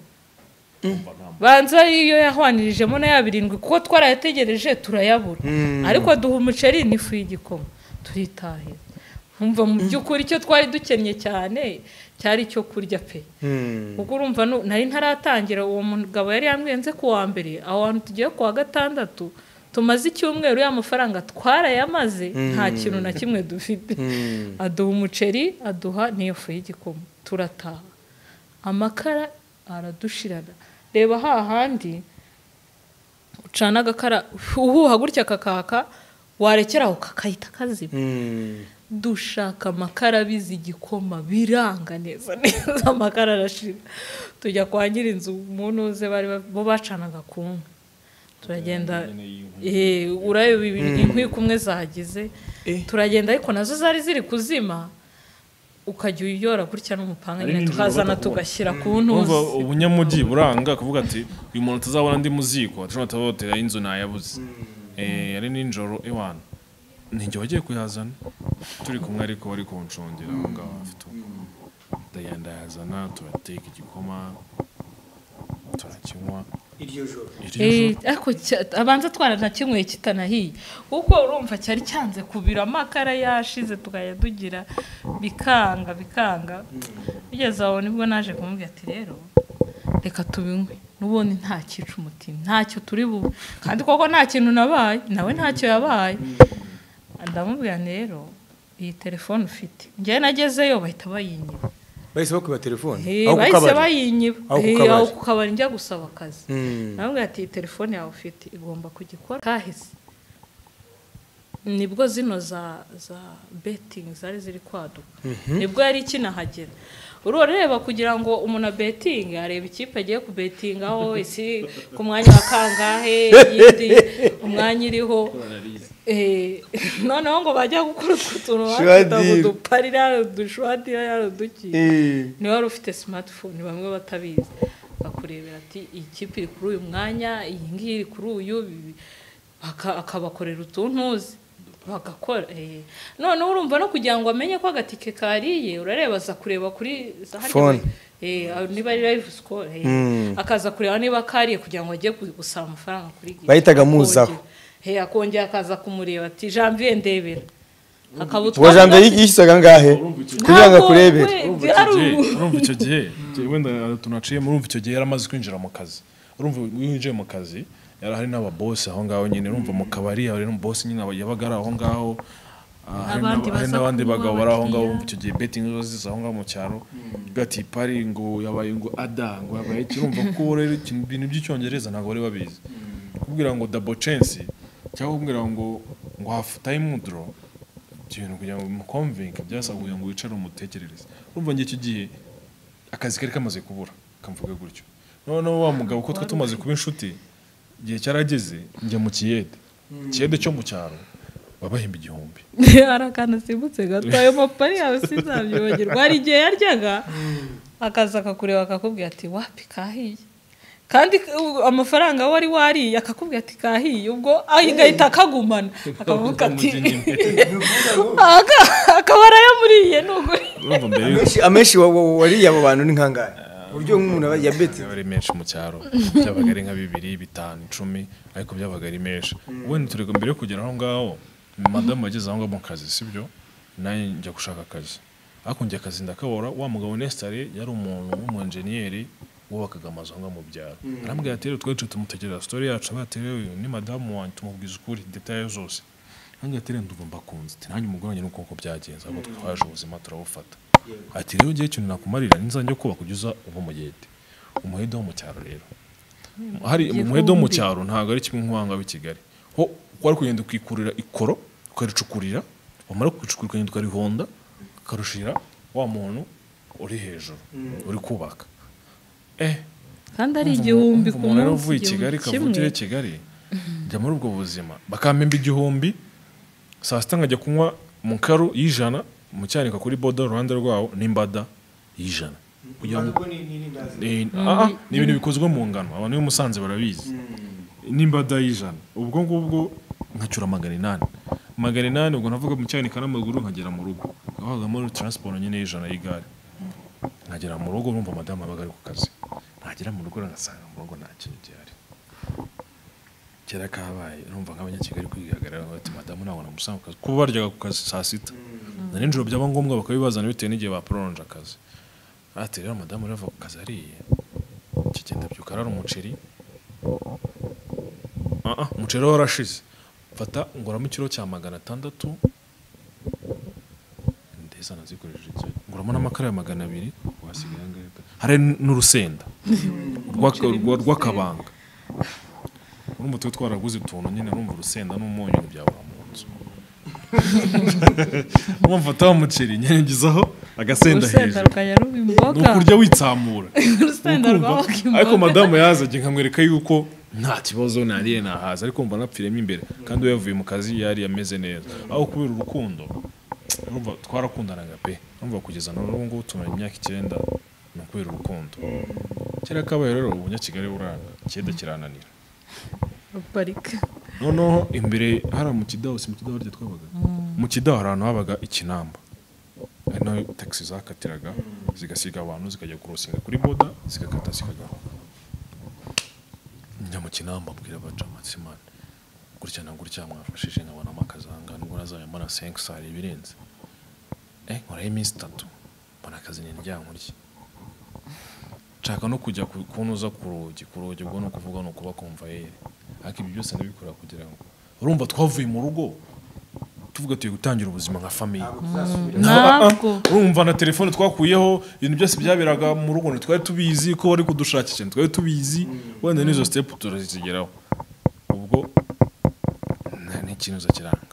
banza iyo yahwanirijemo na ya birindwi kuko twarayategereje turayabura ariko duha umuceri n'ifu y'igikoma turitahira umva mu by'ukuri icyo twari dukennye cyane cyari icyo kurya pe Mm. kuko urumva nu- nari ntaratangira uwo mugabo yari yamwenze kuwa mbere aho hantu tugiye ku wa gatandatu tumaze icyumweru ya mafaranga twarayamaze nta kintu na kimwe dufite Mm. aduha umuceri aduha n'iyo fu y'igikoma turataha amakara aradushirana reba hahandi ucana agakara uhuha gutya kakaka warekeraho kakahita kazima Mm. dushaka amakara abizi igikoma biranga neza neza amakara arashira tujya kwa nyirinzu umuntu uze bari ba- bo bacanaga ku nkwi turagenda nyine y'inkwi. eh, urareba ibi- inkwi kumwe zagize Eh. turagenda ariko nazo zari ziri kuzima ukajya uyora gutya n'umupanga Ari nyine nijoro tukazana batakubona. tugashyira ku ntuzi urumva ubunyamujyi buranga kuvuga ati uyu muntu tuzabona ndi mu ziko dushobora tutabotera inzu nayabuze Eh, yari nijoro iwana ninjye wagiye kuyazana turi kumwe ariko wari kunshongera aho ngaho afite ubu ndagenda yazana turateka igikoma turakinywa iryo joro iryo Eh, joro ariko cya- abanza twaranakinyweye kitanahiye kuko urumva cyari cyanze kubira amakara yashize tukajya dugira bikanga bikanga bigeze aho nibwo naje kumubwira ati rero reka tubinywe n'ubundi nta cyica umutima ntacyo turi bube kandi koko nta kintu nabaye nawe ntacyo yabaye ndamubwira nti rero iyi telefone ufite njyewe nagezeyo bahita bayinyiba bahise bakwiba telefone Eh, aho ku bahise kabari. bayinyiba Aho ku Eh, kabari. aho ku kabari njya gusaba akazi Mm. namubwira ati iyi telefone yawe ufite igomba kugikora kahise nibwo zino za za betingi zari ziri kwaduka nibwo yari ikinahagera urwo rureba kugira ngo umuntu abetinge areba ikipe agiye kubetingaho isi ku mwanya wa kangahe iyindi umwanya iriho Eh, noneho ngo bajya gukora utwo tuntu bafite ngo Shwadira. uduparira udushwadira yari uduki Eh. niba wari ufite smartphone bamwe batabizi bakakurebera ati iyi kipe iri kuri uyu mwanya iyi ngiyi iri kuri uyu ibi- aka- akabakorera utuntu uzi bagakora eh. noneho urumva no kugira ngo amenye ko agatike kariye urareba aza kureba kuri za harya Phone. eh, aho niba ari live score eh. Mm. akaza kureba niba kariye kugira ngo ajye ku- gusaba amafaranga kuri giti Bahitaga muzaho. Akongera- eh, akongera akaza kumureba ati janvier ndebera akaba ubwo utwaye jambo yishyisaga angahe kugira ngo Ntabwo akurebere we- urumva ari icyo gihe ubu- urumva icyo gihe gihe wenda utuntu aciyemo urumva icyo gihe yari amaze kwinjira mu kazi urumva iyo winjiye mu kazi yari hari n'ababosi aho ngaho nyine urumva mu kabari hari n'umubosi nyine aba- yabaga ari aho ngaho ah, hari Abandi n'aba- hari baza n'abandi kunywa bagabo bari aho ngaho abakiriya. urumva icyo gihe betingi zo ziza aho ngaho mu cyaro gati pari ngo yabaye ngo ada ngo yabaye iki urumva ko rero ikintu- ibintu by'icyongereza ntabwo bari babizi kubwira ngo dabo censi cyangwa kubwira ngo ngo hafu tayimu doro ibintu kugira ngo bimukomvinge byasaba kugira ngo wicare umutekerereze urumva njye icyo gihe akazi kari kamaze kubura kamvuga gutyo noneho wa mugabo uko twe tumaze kuba inshuti igihe cyarageze njya mu kiyede kiyede cyo mu cyaro babahemba igihumbi hari akantu asimbutse gato ayo mapari yawe sinzabyibagirwa hari igihe yaryaga akaza akakureba akakubwira ati wapi kahiye kandi uh, amafaranga wari wariye akakubwira ati kahiye ubwo agahita akagumana akavuga ati "Aka- akaba arayamuriye nuguri urumva mbere yuko Amenshi- amenshi wa- wa- wariye abo bantu ni nkangane uburyo nk'umuntu aba yabetse byaba ari menshi mu cyaro byabaga ari nka bibiri bitanu icumi ariko byabaga ari menshi ubundi turi mbere yo kugera aho ngaho madamu wageze aho ngaho mu kazi sibyo nanjye njya gushaka akazi ariko njya akazi ndakabura wa mugabo nesitare yari umuntu w'umunjeniyeri wubakaga amazu aho ngaho mu byaro arambwira ati rero twese tumutegereza sitori yacu avuga ati rero uyu ni madamu wanjye tumubwiza ukuri detaye zose nanjye ati rero ndumva mbakunze ati nanjye umugore wanjye nuko uko byagenze ahubwo twaje ubuzima turabufata ati rero ngewe ikintu nakumarira nizajya kubaka ujya uza uba umugende umuhede wo mu cyaro rero hari umuhede wo mu cyaro ntabwo ari kimwe nk'uwanga w'i Kigali ho wari kugenda ukikurira ikoro ukaricukurira wamara kucukura ukagenda ukarihonda ukarushira wa muntu uri hejuru uri kubaka eh kandi ari igihumbi ku umuntu rero munsi uvuye i Kigali kavukire i Kigali njya muri ubwo buzima bakampemba igihumbi saa sita nkajya kunywa mu karu y'ijana mu cyanika kuri boda uruhande rwawo n'imbada y'ijana kugira ngo Eh, ah, ah, ni ibintu bikozwe mu ngano abantu b'i musanze barabizi n'imbada y'ijana ubwo ngubwo nkacyura magana inani magana inani ubwo navuga mu cyanika n'amaguru nkagera mu rugo habagamo taransiporo nyine y'ijana y'igare nkagera mu rugo urumva madamu abaga ari ku kazi nagera mu rugo ngasanga mu rugo nta kintu gihari kera kabaye urumva nk'abanyakigali kwihagarara bati madamu ntabwo namusanga ku kazi kuba baryaga ku kazi saa sita na nijoro byaba ngombwa bakabibazana bitewe n'igihe baporonje akazi ati rero madamu urava ku kazi ariye kigenda byuka arara umuceri Ah, ah, umuceri we warashize mfata nguramo ikiro cya magana atandatu ndeza nazikoresheje iki nguramo n'amakara ya magana abiri wasigaye angahe pe? hari n'urusenda urwa- urwa- rw'akabanga urumva tuba twaraguze utuntu nyine urumva urusenda n'umunyu ntibyabura mu nzu wamfata wa muceri nyanyagizaho agasenda urusenda hejuru rukajya ruba ni imboga ukurya witsamura urusenda Ukumva, rwabaga ariko imboga madamu yazajya nkamwereka yuko nta kibazo nariye nahaza ariko mba napfiremo imbere kandi we yavuye mu kazi yari ameze neza aho kubera urukundo urumva twarakundanaga pe urumva kugeza na n'ubu ngubu tumaranye imyaka icyenda ni ukubera urukundo kera kabaye rero ubunyakigali buranga icyenda kirananira parike noneho imbere hariya mu kidaho si mu kidaho harya twabaga mu kidaho hari ahantu habaga ikinamba ari naho taxi zakatiraga zigasiga abantu zikajya kurosinga kuri boda zigakata zikagaho njya mu kinamba abwira abacamatsimani gutya na gutya mwafashije nkabonamo akazanga ndwara zayo mbona senke sari ibirenze eh nkoraho iminsi itatu mbona akazi ni ndyankurye nshaka no kujya ku- kunuza ku rugi ku rugi ubwo ni ukuvuga ni ukuba komvayeri ariko ibi byose ndabikora kugira ngo urumva twavuye mu rugo tuvuga tugiye gutangira ubuzima nka famiye ntabwo urumva na telefone twakuyeho ibintu byose byaberaga mu rugo ntitwari tubizi ko bari kudushakisha ntitwari tubizi wenda n'izo sitepu turazigeraho ubwo nta- n'ikinuza kiranga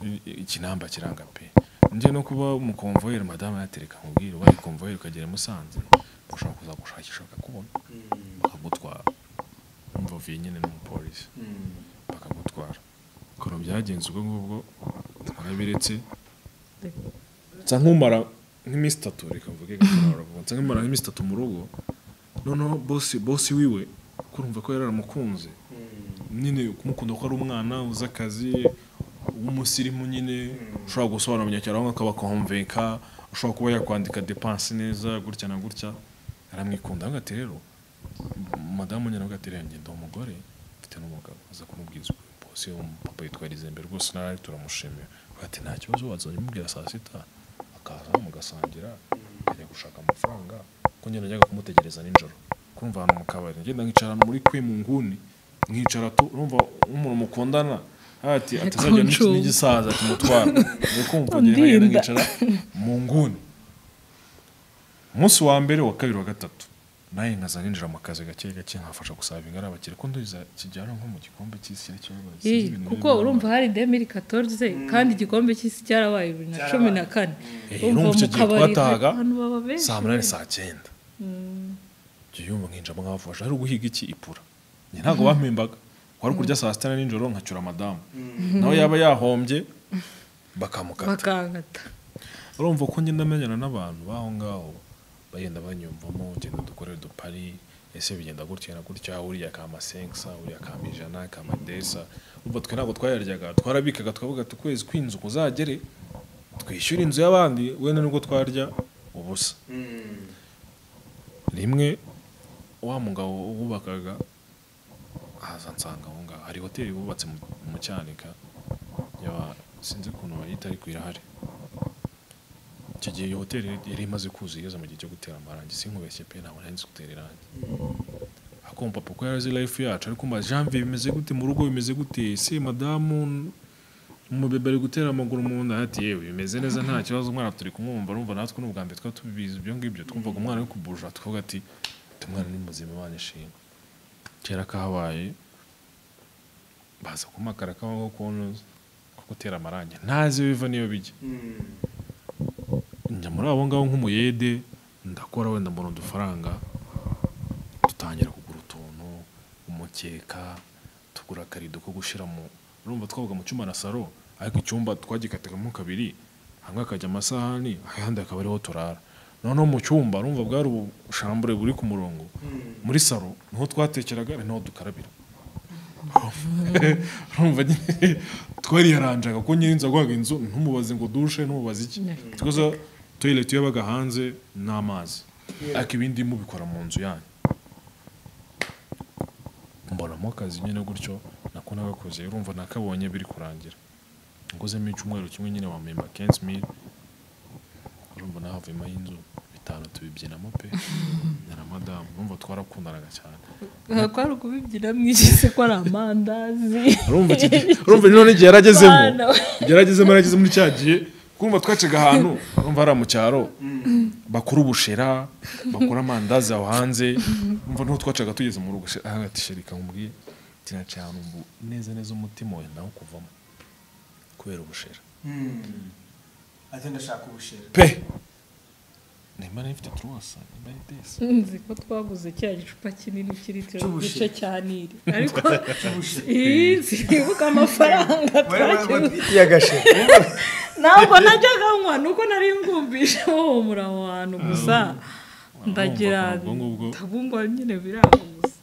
I- ikinamba kiranga pe njye no kuba umukomvoyeri madamu yatereka nkubwire wari komvoyeri ukagera i musanze ushobora kuza gushakisha bakakubona bakagutwara urumva uvuye nyine n'umupolisi bakagutwara ukuntu byagenze ubwo ngubwo narabiretse nsa nk'umara nk'iminsi itatu reka mvuge gatorora vuba nsa nk'umara nk'iminsi itatu mu rugo noneho bosi bosi wiwe ko urumva ko yari yaramukunze nyine kumukunda ko ari umwana uzi akazi w'umusirimu nyine ushobora gusobanura abanyacyaro akaba konvenka ushobora kuba yakwandika depanse neza gutya na gutya aramwikunda aho ati rero madamu nyine avuga ati rero njye ndi umugore mfite n'umugabo aza kumubwiza ukuri bose umupapa yitwa rizembe rwose narari turamushimira Avuga ati nta kibazo wazajya umubwira saa sita akaza mugasangira akajya gushaka amafaranga ko njye najyaga kumutegereza nijoro kurumva ahantu mu kabari ngenda nkicara muri kwe mu nguni nkicara tu urumva nk'umuntu mukundana ati atazajya n'iki- Kuncuba. n'igisaza kimutwara ni kumva ngenda ngenda Undinda. nkicara mu nguni umunsi wa mbere wa kabiri wa gatatu nawe nkaza ninjira mu kazi gake gake nkafasha gusavinga ari abakire ko nduza kijyana nko mu gikombe cy'isi cyangwa Ih, kuko urumva hari demiri katorze kandi igikombe cy'isi cyarabaye bibiri na cumi na kane Eh, Urumva urumva icyo gihe twatahaga abantu baba benshi saa munani saa cyenda njye yumva nkinjira mwafasha ari uguhiga iki ipura njye ntabwo bampembaga wari kurya saa sita na nijoro nkacyura madamu nawe yaba yahombye bakamukata bakangata urumva ko ngenda menyana n'abantu baho ngaho bagenda banyumvamo ugenda dukore udupari ese bigenda gutya na gutya uriya kama sensa uriya kama ijana kama desa urumva twe ntabwo twayaryaga twarabikaga tukavuga ati ukwezi kw'inzu kuzagere twishyura inzu y'abandi wenda nibwo twarya ubusa rimwe wa mugabo wubakaga aza nsanga aho ngaho hari hoteli bubatse mu- mu cyanika yaba sinzi ukuntu bayita ariko irahari icyo gihe iyo hoteli yari imaze kuzuza igeze mu gihe cyo gutera amarangi sinkubeshye pe ntabwo nari nzi gutera irangi akumva papa ko yarazi life yacu ariko mba janvier bimeze gute mu rugo bimeze gute ese madamu umubebe ari gutera amaguru mu nda ati yewe bimeze neza nta kibazo umwana turi kumwumva urumva natwe ni ubwa mbere twaba tubizi ibyo ngibyo twumvaga umwana ari kubuja tukavuga ati "Ati, umwana ni muzima imana ishinga kera kahabaye baza kumakara kabaho kunoza ko gutera amarangi ntazi biva niyo bijya njya muri abo ngabo nk'umuyede ndakora wenda mbona udufaranga dutangira kugura utuntu umukeka tugura akarido ko gushyira mu urumva twabaga mu cyumba na saro ariko icyumba twagikatagamo kabiri hamwe hakajya amasahani ahandi hakaba ariho turara noneho mu cyumba urumva bwari ubushambure buri ku murongo muri saro niho twatekeraga ari naho dukarabira urumva nyine twariyaranjaga ko nyine nzaguhaga inzu ntumubaze ngo dushe ntumubaze iki twaza toyileti yabaga hanze n'amazi ariko ibindi mubikora mu nzu yanyu mbonamo akazi nyine gutyo nako nagakoze urumva nakabonye biri kurangira ngozemo icyumweru kimwe nyine wampemba kensi mili urumva nahavuyemo inzu bitanu tubibyinamo pe na madamu urumva twarakundanaga cyane aha kwari ukubibyina mwishyise ko ari amandazi urumva iki gihe- urumva none igihe yaragezemo Bana we. igihe yaragezemo yarageze muri cya gihe kumva twacaga ahantu urumva hariya mu cyaro bakora ubushera bakora amandazi aho hanze urumva niho twacaga tugeze mu rugo she- ahagati sherika nkubwiye tiracaye ahantu mbu neza neza umutima wawe nawo kuvamo kubera ubushera ati ndashaka ubushera pe nimba nifite turuwasa nimba ari desi nzi ko twaguze cya gicupa kinini kiri igice Cy'ubushera. cya nili ariko iyi sibuka amafaranga twakemuye y'agashera ntabwo najyaga nywa ni uko nari ngumvise wohomura aho hantu gusa ndagira Urumva ko ubwo ngubwo- ndabungwa nyine biraho gusa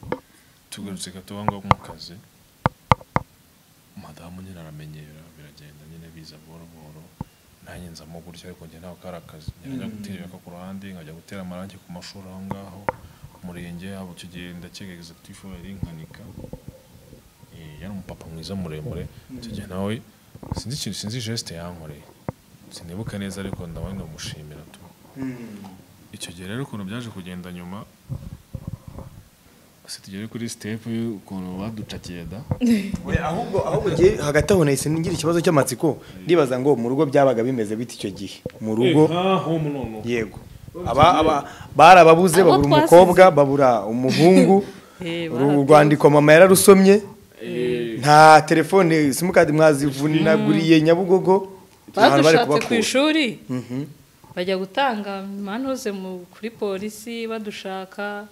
tugarutse katubangwa mu kazi madamu nyine aramenyera biragenda nyine biza buhoro buhoro nanjye nzamo gutya ariko njye ntabwo kari akazi njye najya gutera ibaka ku ruhande nkajya gutera amarangi ku mashuri aho ngaho ku murenge haba icyo gihe ndakeka egizekutifu yari nkanika Eh, yari umupapa mwiza muremure icyo gihe nawe sinzi ikintu sinzi jesite yankoreye sinibuka neza ariko ndabona ndamushimira tu icyo gihe rero ukuntu byaje kugenda nyuma se tugere kuri sitepu y'ukuntu baducakiye da ahubwo ahubwo njye hagati aho nahise ngira ikibazo cy'amatsiko ndibaza ngo mu rugo byabaga bimeze bite icyo gihe mu rugo yego aba aba bari ababuze Abo babura twasize. umukobwa babura umuhungu Eh, uru rwandiko mama yararusomye nta telefone simukadi mwazivunaguriye nyabugogo nta hantu bari badushatse ku kubakura. ishuri Mhm. bajya gutanga manuze mu- kuri polisi badushaka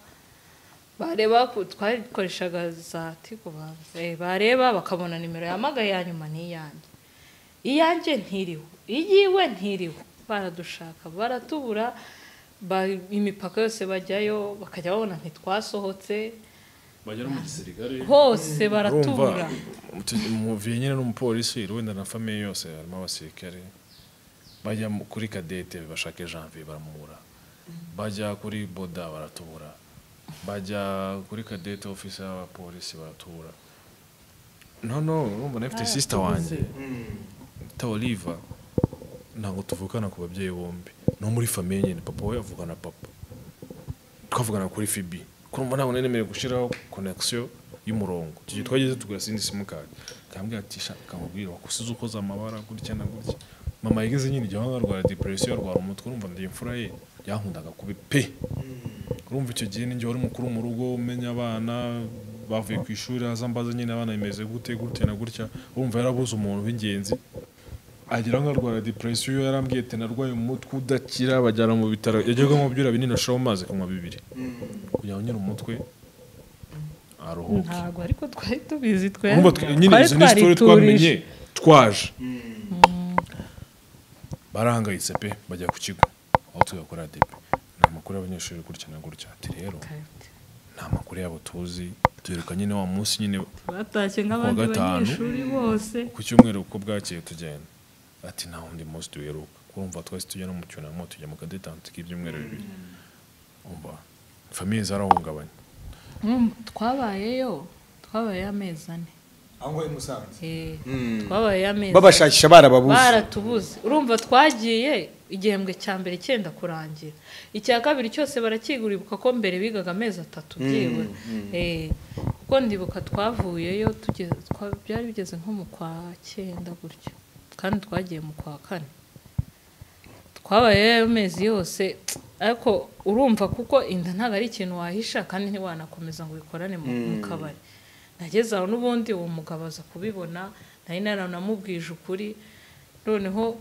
bareba ku- twarikoreshaga za tigo banza Eh, bareba bakabona nimero yamagaye ya nyuma n'iyanjye iyanjye ntiriho iyiwe ntiriho baradushaka baratubura ba- imipaka yose bajyayo bakajya babona ntitwasohotse bagera mu gisirikare hose baratubura muvuye nyine n'umupolisi wenda na famiye yose harimo abasirikare bajya mu- kuri kadete bashake janvier baramubura bajya kuri boda baratubura bajya kuri kadete ofisi y'abapolisi baratubura noneho urumva nafite sisita wanjye ta oliva ntabwo tuvukana ku babyeyi bombi no muri famiye nyine papa we avugana na papa twavugana kuri fibi kumva ntabwo nari nemerewe gushyiraho konegisiyo y'umurongo icyo gihe twageze tugura sindi simukadi akambwira ati shaka nkubwire wakusize ukoze amabara gutya na gutya mama yigeze nyine igihe wanga arwara depresiyo arwara umutwe urumva ndi imfura ye yankundaga kubi pe urumva icyo gihe ninjye wari mukuru mu rugo umenya abana bavuye ku ishuri aza mbaza nyine abana bimeze gute gutya na gutya urumva yarabuze umuntu w'ingenzi agera nko arwara depresiyo yarambwiye ati narwaye umutwe udakira bajyana mu bitaro yagerwamo byura binini ashiramo amazi kunywa bibiri kugira ngo nyine umutwe aruhuke ntabwo ariko twari tubizi twe urumva twe- nyine izo ni sitori twamenye twaje barahangayitse pe bajya ku kigo aho tugakora depe ni amakuru y'abanyeshuri gutya na gutya ati rero ni amakuru yabo tuzi tuheruka nyine wa munsi nyine batashye nk'abandi gatanu. banyeshuri bose ku cyumweru uko bwakeye tugenda ati nta wundi munsi duheruka urumva twese tujya no mu cyunamo tujya mu kadetanti k'ibyumweru bibiri umva famiye zarahungabanye Mm, twabayeyo twabayeyo amezi ane aho ngaho i Musanze Eh, Mm. twabayeyo amezi ane. babashakisha barababuze baratubuze urumva twagiye igihembwe cya mbere cyenda kurangira icya kabiri cyose barakigura ibuka ko mbere bigaga amezi atatu byibuze Eh, kuko ndibuka twavuyeyo tugeze twa- byari bigeze nko mu kwa cyenda gutyo kandi twagiye mu kwa kane twabayeyo ayo mezi yose ariko urumva kuko inda ntabwo ari ikintu wahisha kandi ntiwanakomeza ngo ubikorane mu mu kabari nageze aho n'ubundi uwo mugabo aza kubibona nari naranamubwije ukuri noneho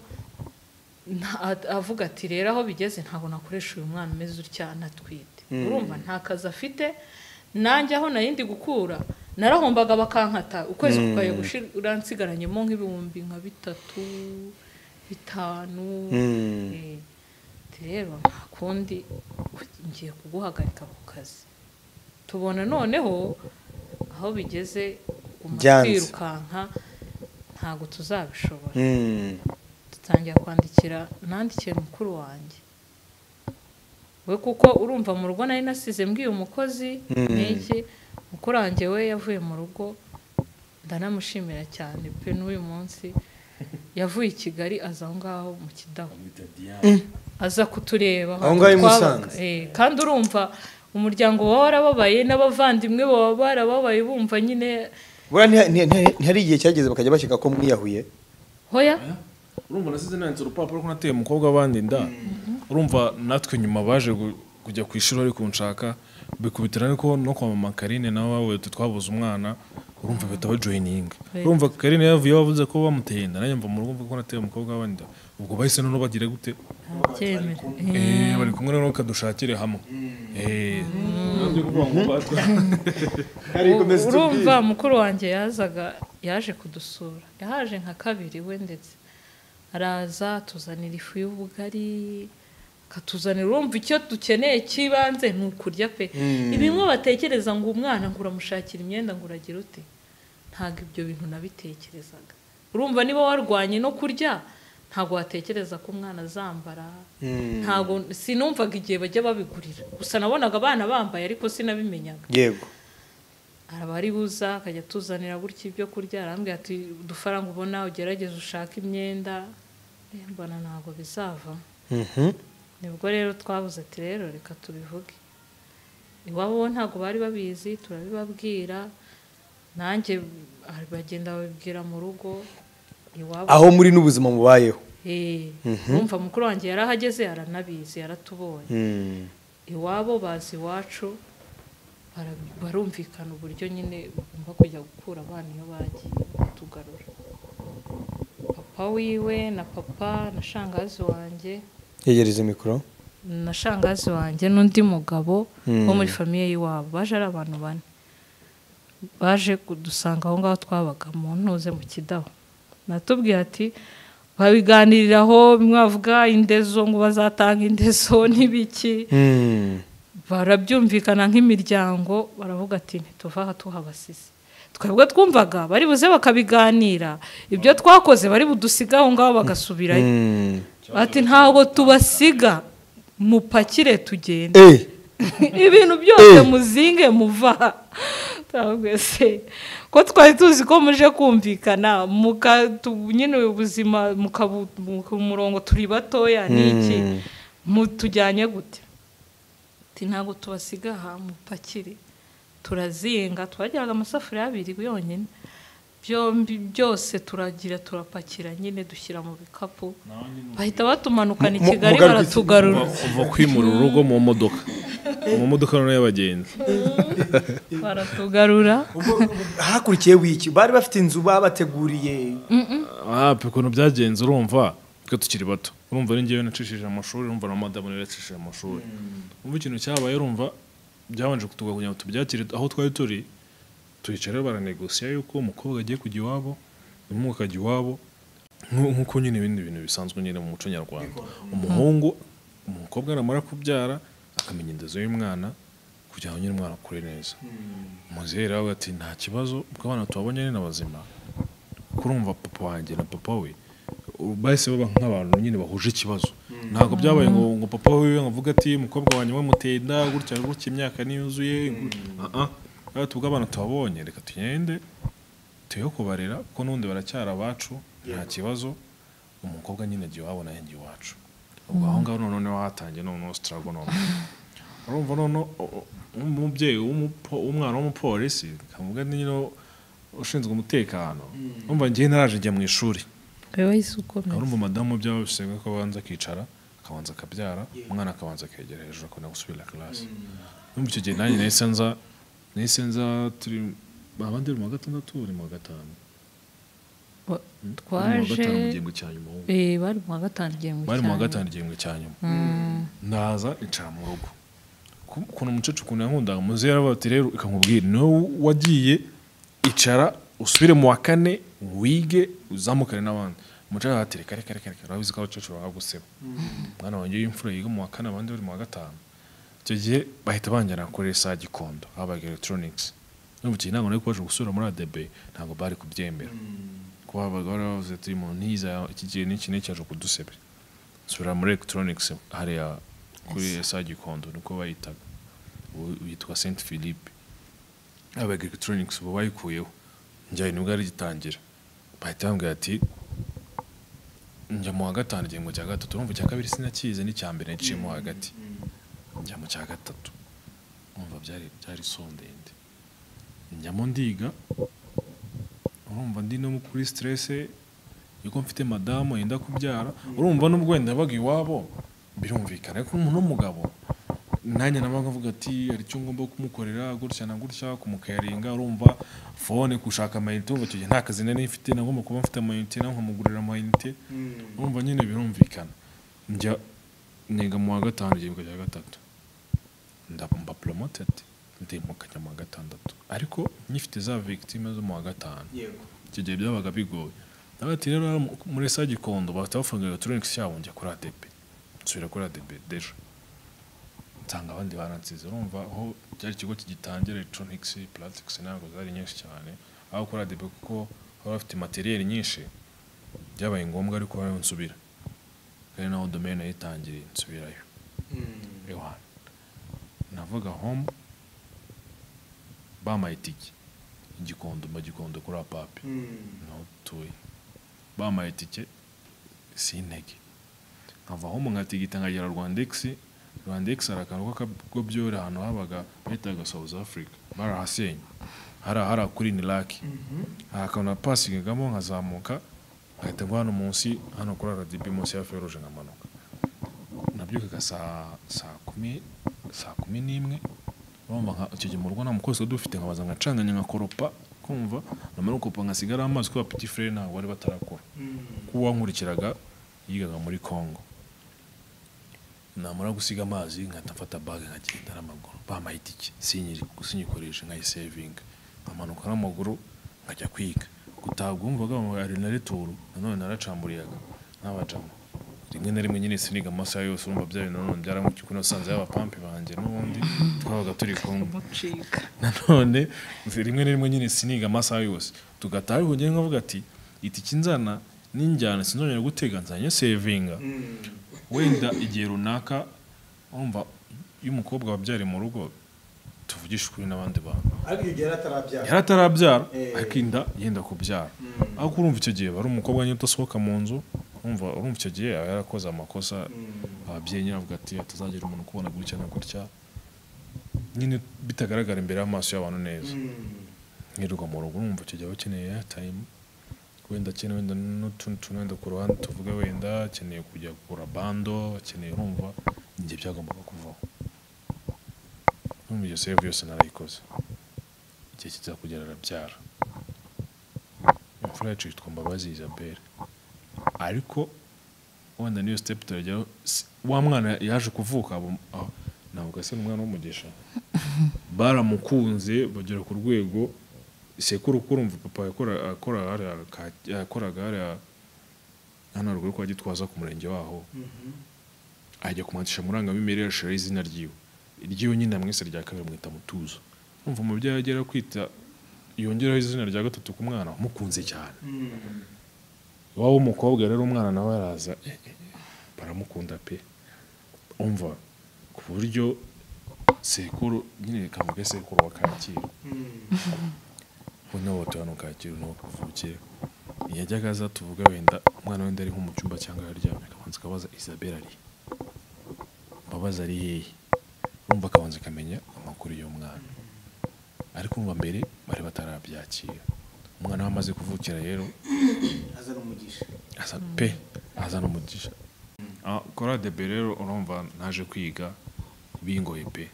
nta- a- avuga ati rero aho bigeze ntabwo nakoresha uyu mwana umeze utya anatwite urumva nta kazi afite nanjye aho nari ndi gukura narahombaga bakankata ukwezi kukaye gushira nsigaranyemo nk'ibihumbi nka bitatu bitanu Mm. Eh, ati rero nta kundi ngiye kuguhagarika ku kazi tubona noneho aho bigeze uguma Byanze. twirukanka ntabwo tuzabishobora Mm. dutangira kwandikira nandikiye mukuru wanjye we kuko urumva mu rugo nari nasize mbwiye umukozi Mm. n'iki mukuru wanjye we yavuye mu rugo ndanamushimira cyane pe n'uyu munsi yavuye i kigali aza aho ngaho mu kidaho aza kutureba Aho ngaho i twabaga. Musanze. Eh, kandi urumva umuryango wawe warababaye n'abavandimwe baba barababaye bumva nyine buriya ntiha- ntiha- ntiha- ntihari igihe cyageze bakajya bashyika ko mwiyahuye hoya urumva nasize nanditse urupapuro ko nateye umukobwa abandi nda urumva natwe nyuma baje gu- kujya ku ishuri bari kunshaka bikubitira ariko no kwa mama karine nawe babuye twabuze umwana urumva bahita bajoyininga Right. urumva karine yavuye bavuze ko bamuteye inda nanjye mva mu rugo mvuga ko nateye umukobwa w'inda ubwo bahise noneho bagira gute ntabyemera Eh, bari kumwe noneho kadushakire hamwe Eh, nabyo kuvuga ngo batwa- urumva mukuru wanjye yazaga yaje kudusura yahaje nka kabiri we ndetse araza atuzanira ifu y'ubugari akatuzanira urumva icyo dukeneye cy'ibanze ni ukurya pe bimwe batekereza ngo umwana ngo uramushakira imyenda ngo uragira ute ntabwo ibyo bintu nabitekerezaga urumva niba warwanye no kurya ntabwo watekereza ko umwana azambara ntabwo sinumvaga igihe bajya babigurira gusa nabonaga abana bambaye ariko sinabimenyaga yego araba ari buza akajya atuzanira gutya ibyo kurya arambwira ati udufaranga ubona ugerageze ushake imyenda Eh, mbona ntabwo bizava Mhm. nibwo rero twabuze ati rero reka tubivuge iwabo bo ntabwo bari babizi turabibabwira nanjye ah, bagenda babibwira mu rugo iwabo aho muri n'ubuzima mubayeho Eh, urumva mukuru wanjye yarahageze aranabizi yaratubonye Mm. iwabo bazi iwacu bara- barumvikana uburyo nyine bagomba kujya gukura abana iyo bagiye kutugarura papa wiwe na papa na shangazi wanjye yegereza mikoro na shangazi wanjye n'undi mugabo wo muri Mm. famiye y'iwabo baje ari abantu bane baje kudusanga aho ngaho twabaga mu ntuze mu kidaho natubwiye ati babiganiriraho bimwe bavuga indezo ngo bazatanga indezo n'ibiki Mm. barabyumvikana nk'imiryango baravuga ati ntituva aha tuhabasize twebwe twumvaga bari buze bakabiganira ibyo twakoze bari budusiga aho ngaho bagasubirayo Mm. bati ntabwo tubasiga mupakire tugende Eh, ibintu byose Eh. muzinge muva aha." Twavuga, "Se, ko twari tuzi ko muje kumvikana mukatu- nyine ubu ubuzima mukabu- mu murongo turi batoya ni iki Mm. mutujyanye gute ati ntabwo tubasiga aha mupakire turazinga twagiraga amasafuriya abiri yonyine byombi byose turagira turapakira nyine dushyira mu bikapu bahita batumanukana i Mu- kigali mugaruka- baratugarura uva kwimura urugo mu modoka mu modoka noneho y'abagenzi baratugarura ubwo- ubwo- hakurikiye wiki bari bafite inzu babateguriye ah pe ukuntu byagenze urumva twe tukiri bato urumva ari ngewe nacishije amashuri urumva na madamu rero yacishije amashuri urumva ikintu cyabaye urumva byabanje kutuga kugira ngo tubyakire aho twari turi tuhicara rero baranegosiya yuko umukobwa agiye kujya iwabo umuhungu akajya iwabo nku- nk'uko nyine ibindi bintu bisanzwe nyine mu muco nyarwanda umuhungu umukobwa namara kubyara akamenya indezo y'umwana kugira ngo nyine umwana akure neza umubyeyi rero ati nta kibazo kuko abana tubabonye ni n'abazima kurumva papa wanjye na papa we ubu bahise baba nk'abantu nyine bahuje ikibazo ntabwo byabaye ngo ngo papa we avuga ati umukobwa wanjye wamuteye inda gutya gutya imyaka niyuzuye rero tubwo abana tubabonye reka tugende tuyo kubarera kuko n'ubundi baracyari abacu nta kibazo umukobwa nyine agiye wabona yenge iwacu ubwo aho ngaho noneho niho hatangiye noneho sitarago noneho urumva noneho umubyeyi w'umupo- w'umwana w'umupolisi kavuga nyine ushinzwe umutekano urumva ngewe naraje njya mu ishuri wowe wahise ukomeza urumva madamu byaba bisabwa ko abanza akicara akabanza akabyara umwana akabanza akegera hejuru akabona gusubira class urumva icyo gihe nanjye nahise nza nahise nza turi abandi bari mu wa gatandatu bari mu wa gatanu Ba- Bari mu wa gatanu mu twaje gihembwe cya nyuma ahubwo. eh, bari mu wa gatanu igihembwe bari mu wa cyane. gatanu igihembwe cya nyuma Mm. ndaza icara mu rugo Ku- ukuntu umucacu ukuntu yankundaga muzehe yaravuga ati rero reka nkubwire niwe wagiye icara usubire mu wa kane wige uzamukane n'abandi umucacu aravuga ati reka reka reka reka urabizi ko abacecuru baguseba mwana wanjye w'imfura yiga mu wa kane abandi bari mu wa gatanu icyo gihe bahita banjyana kuri sa gikondo habaga electronics n'ubu iki ntabwo nari kubasha gusura muri adebe ntabwo bari kubyemera kuba habaga baravuze ati mu ntiza iki gihe n'iki n'iki haje kudusebera sura muri electronics hariya kuri sa gikondo niko bayitaga ubu yitwa saint philippe abaga electronics ubu bayikuyeho njyayo nibwo yari igitangira bahita bambwira ati njya mu wa gatanu igihembwe cya gatatu urumva icya kabiri sinakize n'icya mbere naciyemo hagati njya mu cya gatatu urumva byari byari so ndende njyamo ndiga urumva ndi no kuri stresse yuko mfite madamu yenda kubyara urumva nubwo wenda yabaga iwabo birumvikana ariko umuntu w'umugabo nanjye naba nkavuga ati hari icyo ngomba kumukorera gutya na gutya kumukayaringa urumva fone gushaka amayinite urumva icyo gihe nta kazi nari mfite nagomba kuba mfite amayinite nawe nkamugurira amayinite urumva nyine birumvikana njya niga mu wa gatanu igihembwe cya gatatu ndaba mba poromotedi ndimukanya mu wa gatandatu ariko nyifite za victime zo mu wa gatanu yego icyo gihe byabaga bigoye nabati rero hano muri sa gikondo bahita bafunga electronics yabo njya kuri ADB nsubira kuri ADB deja nsanga abandi baransize urumva aho cyari ikigo kigitangira electronics plastics ntabwo zari nyinshi cyane aho kuri ADB kuko baba bafite materiel nyinshi byabaye ngombwa ariko bariho nsubira kandi naho domaine yayitangiriye nsubirayo Yohana navuga home bampaye itike igikondo mba gikondo kuri apapi niho dutuye bampaye itike sintege nkava aho nkatigita nkagera rwandegisi rwandegisi hari akantu k'akago byore ahantu habaga bahitaga south africa barahasenya hariya hariya kuri niraki hari akantu napasingagamo nkazamuka nkahita ngwa hano munsi hano kuri rdb munsi ya feruje nkamanuka nabyukaga saa saa kumi saa kumi n'imwe urumva nka icyo gihe mu rugo nta mukozi wari dufite nkabaza nkacanganya nkakoropa kumva nyuma yo gukopa nkasigara amazi kubera piti fure ntabwo bari batarakora kuko uwankurikiraga yigaga muri congo namara gusiga amazi nkahita mfata baga nkagenda n'amaguru bampaye itike sinyikoreshe nkayisevinga nkamanuka n'amaguru nkajya kwiga gutabwa wumvaga ari na returu nanone naracamburiyaga n'abajama rimwe na rimwe nyine siniga amasaha yose urumva byayo nanone byaramukiye kuko nasanze y'abapampe banjye n'ubundi twabaga turi kumwe umucika nanone rimwe na rimwe nyine siniga amasaha yose tugataha ariko njyewe nkavuga ati itike inzana n'injyana sinzongera gutega nzanye sevinga wenda igihe runaka wumva iyo umukobwa wabyari mu rugo tuvugisha ukuri n'abandi bantu ariko igihe yari atarabyara yari atarabyara Eh. ariko inda yenda kubyara ariko urumva icyo gihe ari umukobwa nyine udasohoka mu nzu urumva urumva icyo gihe aba yarakoze amakosa ababyeyi nyine bavuga ati hatazagira umuntu ukubona gutya na gutya nyine bitagaragara imbere y'amaso y'abantu neza nkirirwa mu rugo urumva icyo gihe aba akeneye airtime wenda akeneye wenda n'utundi tuntu wenda ku ruhande tuvuge wenda akeneye kujya kugura bando akeneye urumva igihe byagombaga kuvaho urumva iyo save yose narayikoze igihe kiza kugera arabyara imfura yacu yitwa Mbabazi Isabelle ariko wenda niyo step turajyaho si- wa mwana yaje kuvuka abo- aho, navuga se n'umwana w'umugisha baramukunze bagera ku rwego sekuru kuko urumva papa yakora- akora hariya ka- yakoraga hariya hano haruguru kwa gitwaza ku murenge waho ajya kumuhatisha murangamimerere yashiraho izina ryiwe iryiwe nyine mwese rya kabiri mwita mutuzo umva umubyeyi agera kwita yongeraho izina rya gatatu ku mwana wamukunze cyane iwabo w'umukobwa rero umwana nawe araza eh, eh, eh, baramukunda pe umva ku buryo sekuru nyine kavuge sekuru wa kacyiru noneho batanu kacyiru niho kavukiye yajyaga aza tuvuga wenda umwana wenda ari nko mu cyumba cyangwa aryamye akabanza akabaza isabel ari he? mbabazi ari hehe urumva akabanza akamenya amakuru y'umwana ariko urumva mbere bari batarabyakira umwana we amaze kuvukira rero azana umugisha aza pe azana umugisha Ah, kora debe rero urumva naje kwiga bingoye pe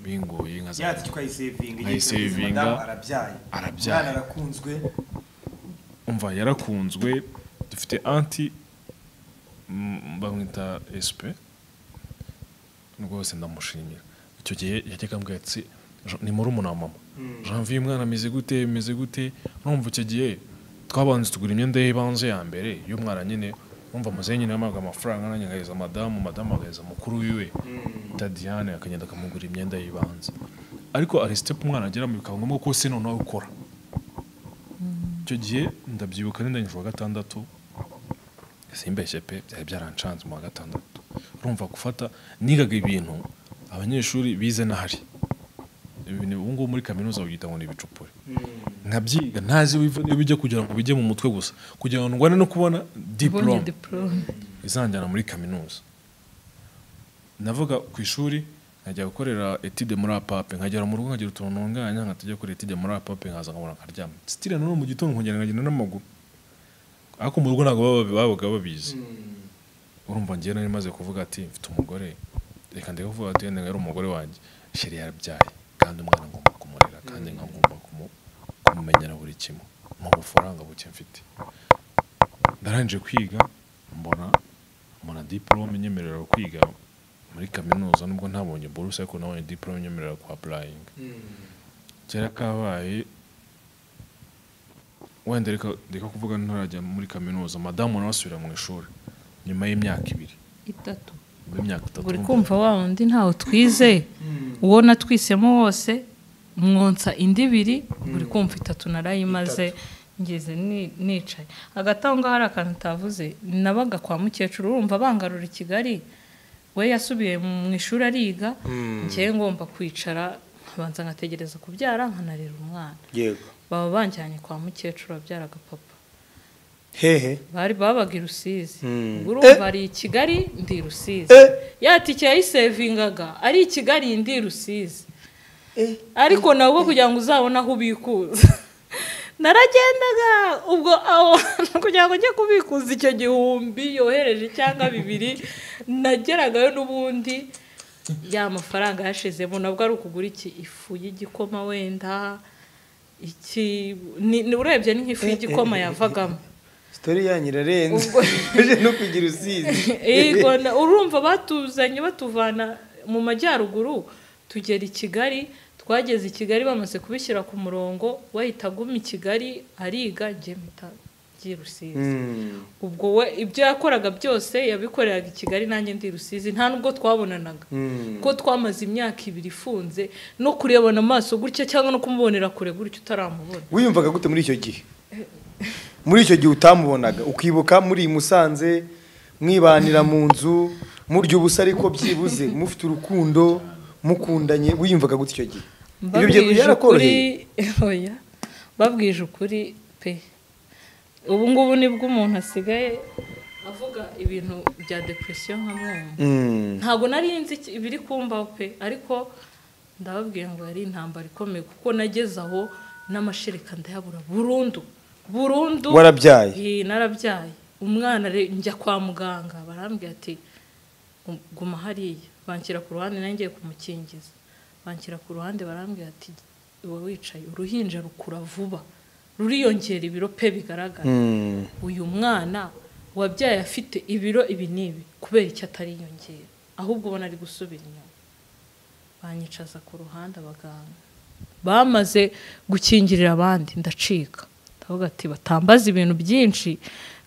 bingoye ya nkaza tike ukayisevinga igihe kirageze Ayisevinga. madamu arabyaye Arabyaye. umwana arakunzwe umva yarakunzwe dufite anti mm, bamwita esipe rwose ndamushimira icyo gihe yajyaga ambwira ati "Jean- ni murumuna wa mama janvier umwana ameze gute ameze gute urumva icyo gihe twabanze tugura imyenda y'ibanze ya mbere y'umwana nyine urumva muzehe nyine yamaga amafaranga nanjye nkageza madamu madamu agaheza mukuru wiwe tadiane akagenda akamugura imyenda y'ibanze ariko hari sitepu umwana ageramo bikaba ngombwa ko se noneho ukora icyo gihe ndabyibuka nenda wa gatandatu simbeshye pe byari byarancanze mu wa gatandatu urumva gufata nigaga ibintu abanyeshuri bize n'ahari ibintu ubu ngubu muri kaminuza babyita ngo ni ibicupuri nkabyiga ntazi biva- iyo bijya kugira ngo bijye mu mutwe gusa kugira ngo ndwane no kubona ubonye diporome diporome izanjyana muri kaminuza navuga ku ishuri nkajya gukorera etide muri apape nkagera mu rugo nkagira utuntu ntunganya nkatajya gukora etide muri apape nkaza nkabona nkaryama sitire nanone mu gitondo nkongera nkagenda n'amaguru ariko mu rugo ntabwo baba- babaga babizi urumva ngewe nari maze kuvuga ati mfite umugore reka ndeke kuvuga ati wenda yari umugore wanjye sheri yarabyaye kandi umwana ngomba kumurera kandi nkagomba kumu- kumumenyera buri kimwe mu bufaranga buke mfite ndarangije kwiga mbona mbona diporome nyemerera kwiga muri kaminuza nubwo ntabonye buruse ariko nabonye diporome nyemerera kwa apurayinga kera kabaye wenda reka reka kuvuga ntarajya muri kaminuza madamu nawe asubira mu ishuri nyuma y'imyaka ibiri itatu nyuma y'imyaka itatu uri urumva. kumva wa wundi ntawe twize uwo natwisemo wose mwonsa indi ibiri uri kumva itatu narayimaze ngeze ni- nicaye hagati aho ngaho hari akantu utavuze nabaga kwa mukecuru urumva bangarura i kigali we yasubiye mu ishuri ariga ngewe ngomba kwicara nkabanza nkategereza kubyara nkanarera umwana yego baba banjyanye kwa mukecuru abyara agapapa hehe bari babaga i rusizi Mm. ubwo Eh. urumva ari i kigali ndi i rusizi Eh. ya tike yayisevingaga ari i kigali ndi i rusizi ariko nawe ubwo kugira ngo uzabone aho ubikuza naragendaga ubwo aho hantu kugira ngo njye kubikuza icyo gihumbi yohereje cyangwa bibiri nageragayo n'ubundi ya mafaranga yashizemo nabwo ari ukugura iki ifu y'igikoma wenda iki ni ni- urebye ni nk'ifu y'igikoma yavagamo sitori yanyu irarenze Ubwo- uje no kugira usizi Yego, na- urumva batuzanye batuvana mu majyaruguru tugera i kigali twageze i kigali bamaze kubishyira ku murongo wahita aguma i kigali ariga njye mpita ngiye i rusizi Mm. ubwo we ibyo yakoraga byose yabikoreraga i kigali nanjye ndi i rusizi nta nubwo twabonanaga Mm. kuko twamaze imyaka ibiri ifunze no kurebana amaso gutya cyangwa no kumubonera kure gutya utaramubona wiyumvaga gute muri icyo gihe muri icyo gihe utamubonaga ukibuka muri musanze mwibanira mu nzu murya ubusa ariko byibuze mufite urukundo mukundanye wiyumvaga gute icyo gihe ibyo bye- Mbabwije byarakoroheye ukuri- oya babwije ukuri pe ubu ngubu nibwo umuntu asigaye avuga ibintu bya depresiyo nka mwumva Mm. ntabwo nari nzi iki- ibiri kumbaho pe ariko ndababwira ngo yari intambara ikomeye kuko nageze aho n'amashereka ndayabura burundu burundu warabyaye Eh, narabyaye umwana re- njya kwa muganga barambwira ati "Um- guma hariya banshyira ku ruhande nanjye kumukingiza banshyira ku ruhande barambwira ati uba wicaye uruhinja rukura vuba ruriyongera ibiro pe bigaragara Mm. uyu mwana wabyaye afite ibiro ibi n'ibi kubera icyo atariyongera ahubwo ubona ari gusubira inyuma banyicaza ku ruhande abaganga bamaze gukingirira abandi ndacika ndavuga ati batambaza ibintu byinshi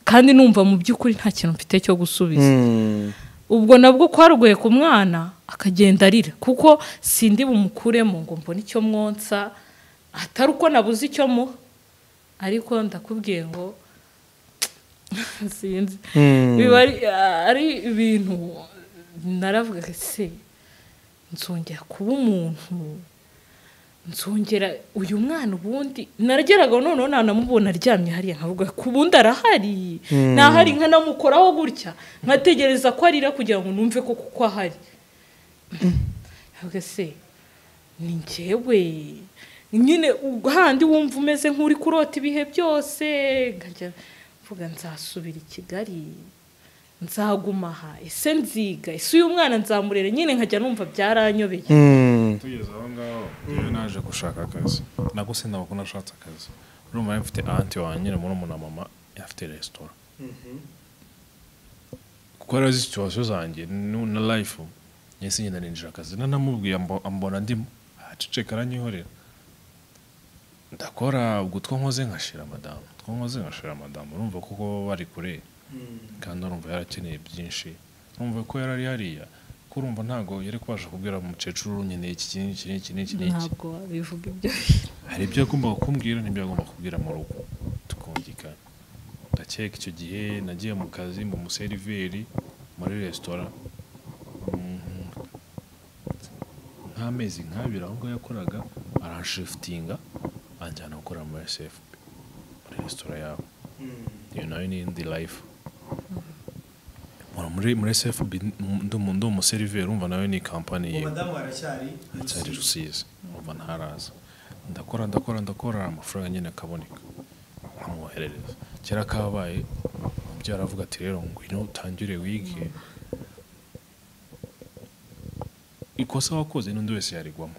kandi numva mu by'ukuri nta kintu mfite cyo gusubiza Mm. ubwo nabwo kwaruguye ku mwana akagenda arira kuko sindi bumukuremo ngo mbone icyo mwonsa atari uko nabuze icyo muha ariko ndakubwiye ngo sinzi Mm. biba ari- ari ibintu naravuga ati, se nzongera kuba umuntu nzongera uyu mwana ubundi narageraga noneho nanamubona aryamye hariya nkavuga ku bundi arahari Mm. nahari nkanamukoraho gutya nkategereza ko arira kugira ngo numve ko kuko ahari nkavuga se ni njyewe nyine ubwo handi wumva umeze nk'uri kurota ibihe byose nkajya mvuga nzasubira i kigali nzaguma aha ese nziga ese uyu mwana nzamurere nyine nkajya numva byaranyobeye Mm. tugeze aho ngaho rero naje gushaka akazi nabwo sinaba ko nashatse akazi urumva yari mfite anti wanjye nyine muri umuntu mama afite resitora kuko rero izi situwasiyo zanjye nu- na life nyine sinjye ninjira akazi nanamubwiye ambo- ambona ndimo aceceka aranyihorera ndakora ubwo utwo nkoze nkashira madamu utwo nkoze nkashira madamu urumva kuko baba bari kure kandi urumva yarakeneye byinshi urumva ko yari ari hariya ko urumva ntabwo yari kubasha kubwira umukecuru nkeneye iki iki n'iki n'iki n'iki n'iki ntabwo wabivuga ibyo hari ibyo yagombaga kumbwira n'ibyo yagombaga kubwira mu rugo tukumvikana ndakeka icyo gihe nagiye mu kazi mba umuseriveri muri resitora Mm, nk'amezi nk'abiri aho ngaho yakoraga aranshifutinga anjyana gukora muri SFB muri resitora yawe iyo nayo ni indi life Mpora muri muri SFB ndi umu- ndi umuseriveri urumva nayo ni kampani yiwe madamu aracyari cyari rusizi uba ntaraza ndakora ndakora ndakora amafaranga nyine akaboneka nkamwoherereza kera kabaye umubyeyi aravuga ati rero ngwino utangire wige ikosa wakoze n'undi wese yarigwamo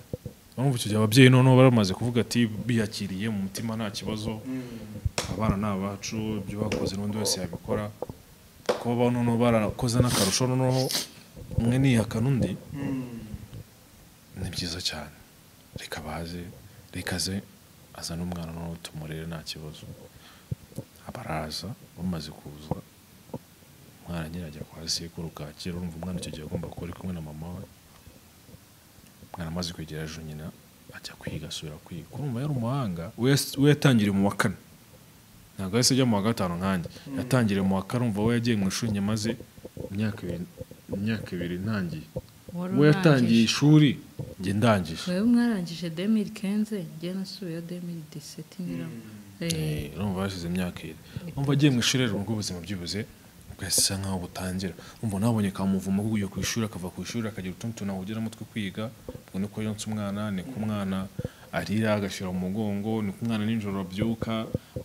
urumva icyo gihe ababyeyi noneho baramaze kuvuga ati biyakiriye mu mutima nta kibazo abana ni abacu ibyo bakoze n'undi wese yabikora kuba noneho barakoze n'akarusho noneho umwe niyaka n'undi ni byiza cyane reka baze reka aze azane umwana noneho tumurere nta kibazo abaraza bamaze kuza umwana nyine ajya kwa sekuru kakira urumva umwana icyo gihe agomba kuba ari kumwe na mama we umwana amaze kwegera ejo nyina ajya kwiga asubira kwiga urumva yari umuhanga we yas- we yatangiriye mu wa kane ntabwo yahise ajya mu wa gatanu nkanjye yatangiriye mu wa kane umva we yagiye mu ishuri nyuma maze imyaka ibiri imyaka ibiri ntangiye Wari we yatangiye urangije. ishuri njye ndangije wewe mwarangije demiri kenze njye nasubiyeyo demiri diseti niramo Eh, Eh, urumva hashize imyaka iri umva agiye mu ishuri rero ubwo ubuzima byibuze bwahise nkaho butangira umva nabonye kamuvumo kuguye ku ishuri akava ku ishuri akagira utundi tuntu ahugeramo two kwiga ubwo niko yonsa umwana niko umwana arira agashyira mu mugongo niko umwana nijoro abyuka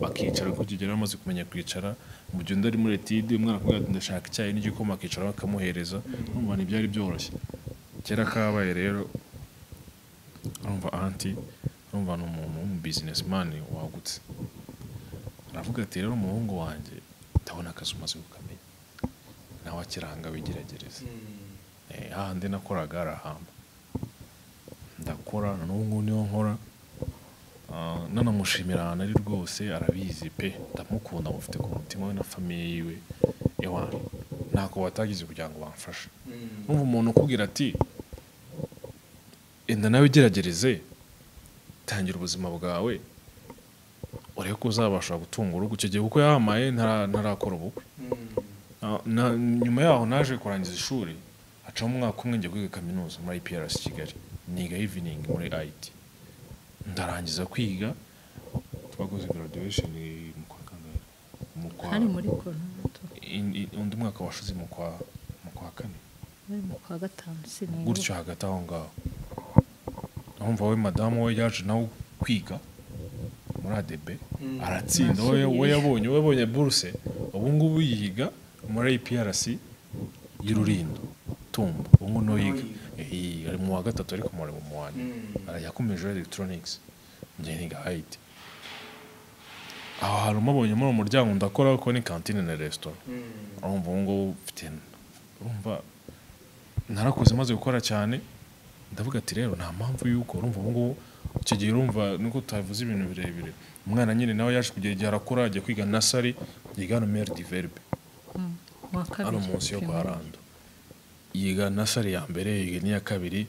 bakicara kuko icyo gihe yari amaze kumenya kwicara mu gihe undi ari muri etide umwana akubwira ati ndashaka icyayi n'igikoma akicara bakamuhereza urumva ntibyari byoroshye kera kabaye rero urumva anti urumva ni umuntu w'umubizinesimani wagutse aravuga ati rero umuhungu wanjye ndabona akazi umaze kukamenya nawe akiranga wigeragereze Eh, hahandi nakoraga arahamba ndakora na n'ubu ngubu niho nkora Ah, nanamushimira ahantu ari rwose arabizi pe ndamukunda mufite ku mutima we na famiye yiwe ewa ntako watagize kugira ngo bamfashe numva umuntu ukubwira ati enda nawe igeragereze tangira ubuzima bwawe urebe ko uzabasha gutunga urugo icyo gihe kuko yahamaye ntara- ntarakora ubukwe Na- na- nyuma yaho naje kurangiza ishuri hacamo umwaka umwe njya kwiga kaminuza muri IPRS Kigali niga evening muri IT ndarangiza kwiga twakoze graduation mu kwa kangahe mu kwa hari muri koronado in- in- undi mwaka washize mu kwa mu kwa kane bari mu kwa gatanu sinunguka gutyo hagati aho ngaho urumva we madamu we yaje nawe kwiga muri adebe aratsinda we we yabonye we yabonye buruse ubu ngubu yiga muri APRC y'ururindo tumba ubu ngubu niwe yiga Eh, ari mu wa gatatu ariko muri mu wa nyuma yakomeje electronics njyeniga IT aho hari umubonye muri uwo muryango ndakora kuko ni kantine na resitora urumva ubu ngubu mfite urumva narakuze maze gukora cyane ndavuga ati rero nta mpamvu y'uko urumva ubu ngubu icyo gihe urumva nuko tutavuze ibintu birebire umwana nyine nawe yaje kugera igihe arakura ajya kwiga nasari yiga hano meri diverbe wa hano kabiri munsi yo kwa primary. rando yiga nasari ya mbere yiga n'iya kabiri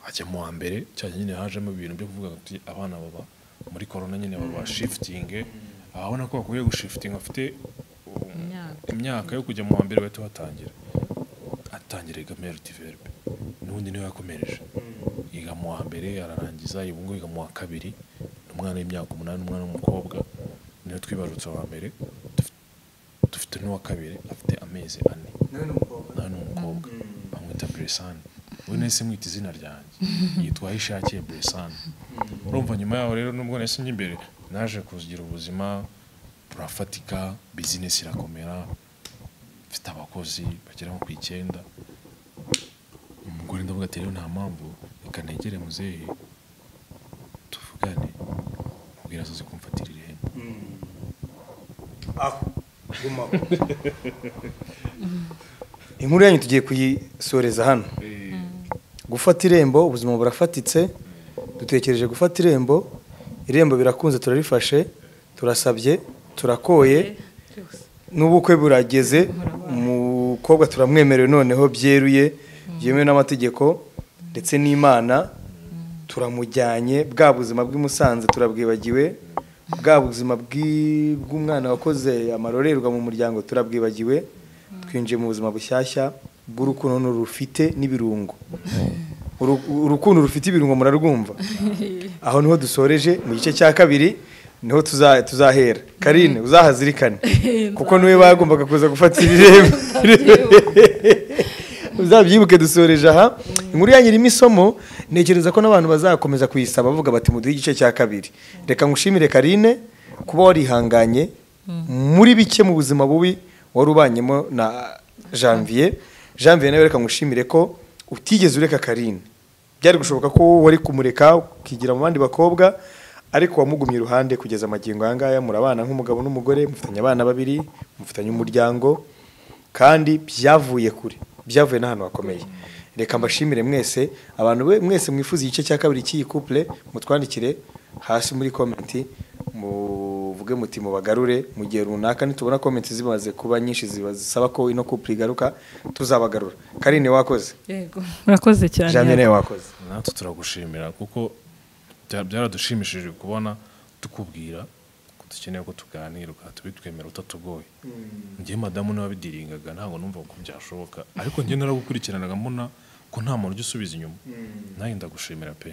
ajya mu wa mbere cyane nyine hajemo ibintu byo kuvuga ati abana baba muri korona nyine baba shifitinge ababona ko bakwiye gushifitinga bafite um, Imyaka. imyaka yo kujya mu wa mbere bahita batangira atangira yiga meri diverbe n'ubundi niwe yakomereje yiga mu wa mbere ararangiza ubu ngubu yiga mu wa kabiri ni umwana w'imyaka umunani umwana w'umukobwa niwe twibarutse wa mbere dufite- dufite n'uwa kabiri afite amezi ane nawe ni umukobwa bamwita buresani we nahise mwita izina ryanjye yitwa aho ishakiye buresani urumva nyuma yaho rero nubwo nahise njya imbere naje kugira ubuzima burafatika bizinesi irakomera mfite abakozi bagera nko ku icyenda umugore ndavuga ati rero nta mpamvu reka negere muzehe tuvugane ubwira azaze kumfatira ihene aho gumaho inkuru yanyu tugiye kuyisoreza hano gufata irembo ubuzima burafatitse dutekereje gufata irembo irembo birakunze turarifashe turasabye turakoye Byose. n'ubukwe burageze umukobwa turamwemerewe noneho byeruye byemewe n'amategeko ndetse n'imana turamujyanye bwa buzima bw'i Musanze turabwibagiwe bwa buzima bw'i- bw'umwana wakoze amarorerwa mu muryango turabwibagiwe twinjiye mu buzima bushyashya bw'urukundo rufite n'ibirungo Uru- urukundo rufite ibirungo murarwumva aho niho dusoreje mu gice cya kabiri niho tuza- tuzahera karine uzahazirikane kuko niwe bagombaga kuza gufata ibirembo uzabyibuke dusoreje aha inkuru yanyu irimo isomo ntekereza ko n'abantu bazakomeza kuyisaba bavuga bati muduhe igice cya kabiri reka ngushimire karine kuba warihanganye muri bike mu buzima bubi wari ubanyemo na janvier janvier nawe reka ngushimire ko utigeze ureka karine byari gushoboka ko wari kumureka ukigira mu bandi bakobwa ariko wamugumye iruhande kugeza amagingo aya ngaya murabana nk'umugabo n'umugore mufitanye abana babiri mufitanye umuryango kandi byavuye kure byavuye n'ahantu hakomeye reka mbashimire mwese abantu be mwese mwifuza igice cya kabiri cy'iyi couple mutwandikire hasi muri komenti muvuge muti mubagarure mu gihe runaka nitubona komenti zimaze kuba nyinshi ziba zisaba ko ino couple igaruka tuzabagarura karine wakoze yego murakoze cyane jamie nawe wakoze natwe turagushimira kuko bya- byaradushimishije kubona tukubwira ko dukeneye ko tuganira ukatubitwemera utatugoye njyewe madamu n'ababidiringaga ntabwo numvaga ko byashoboka ariko njye naragukurikiranaga mbona ko nta muntu ujya usubiza inyuma nanjye ndagushimira pe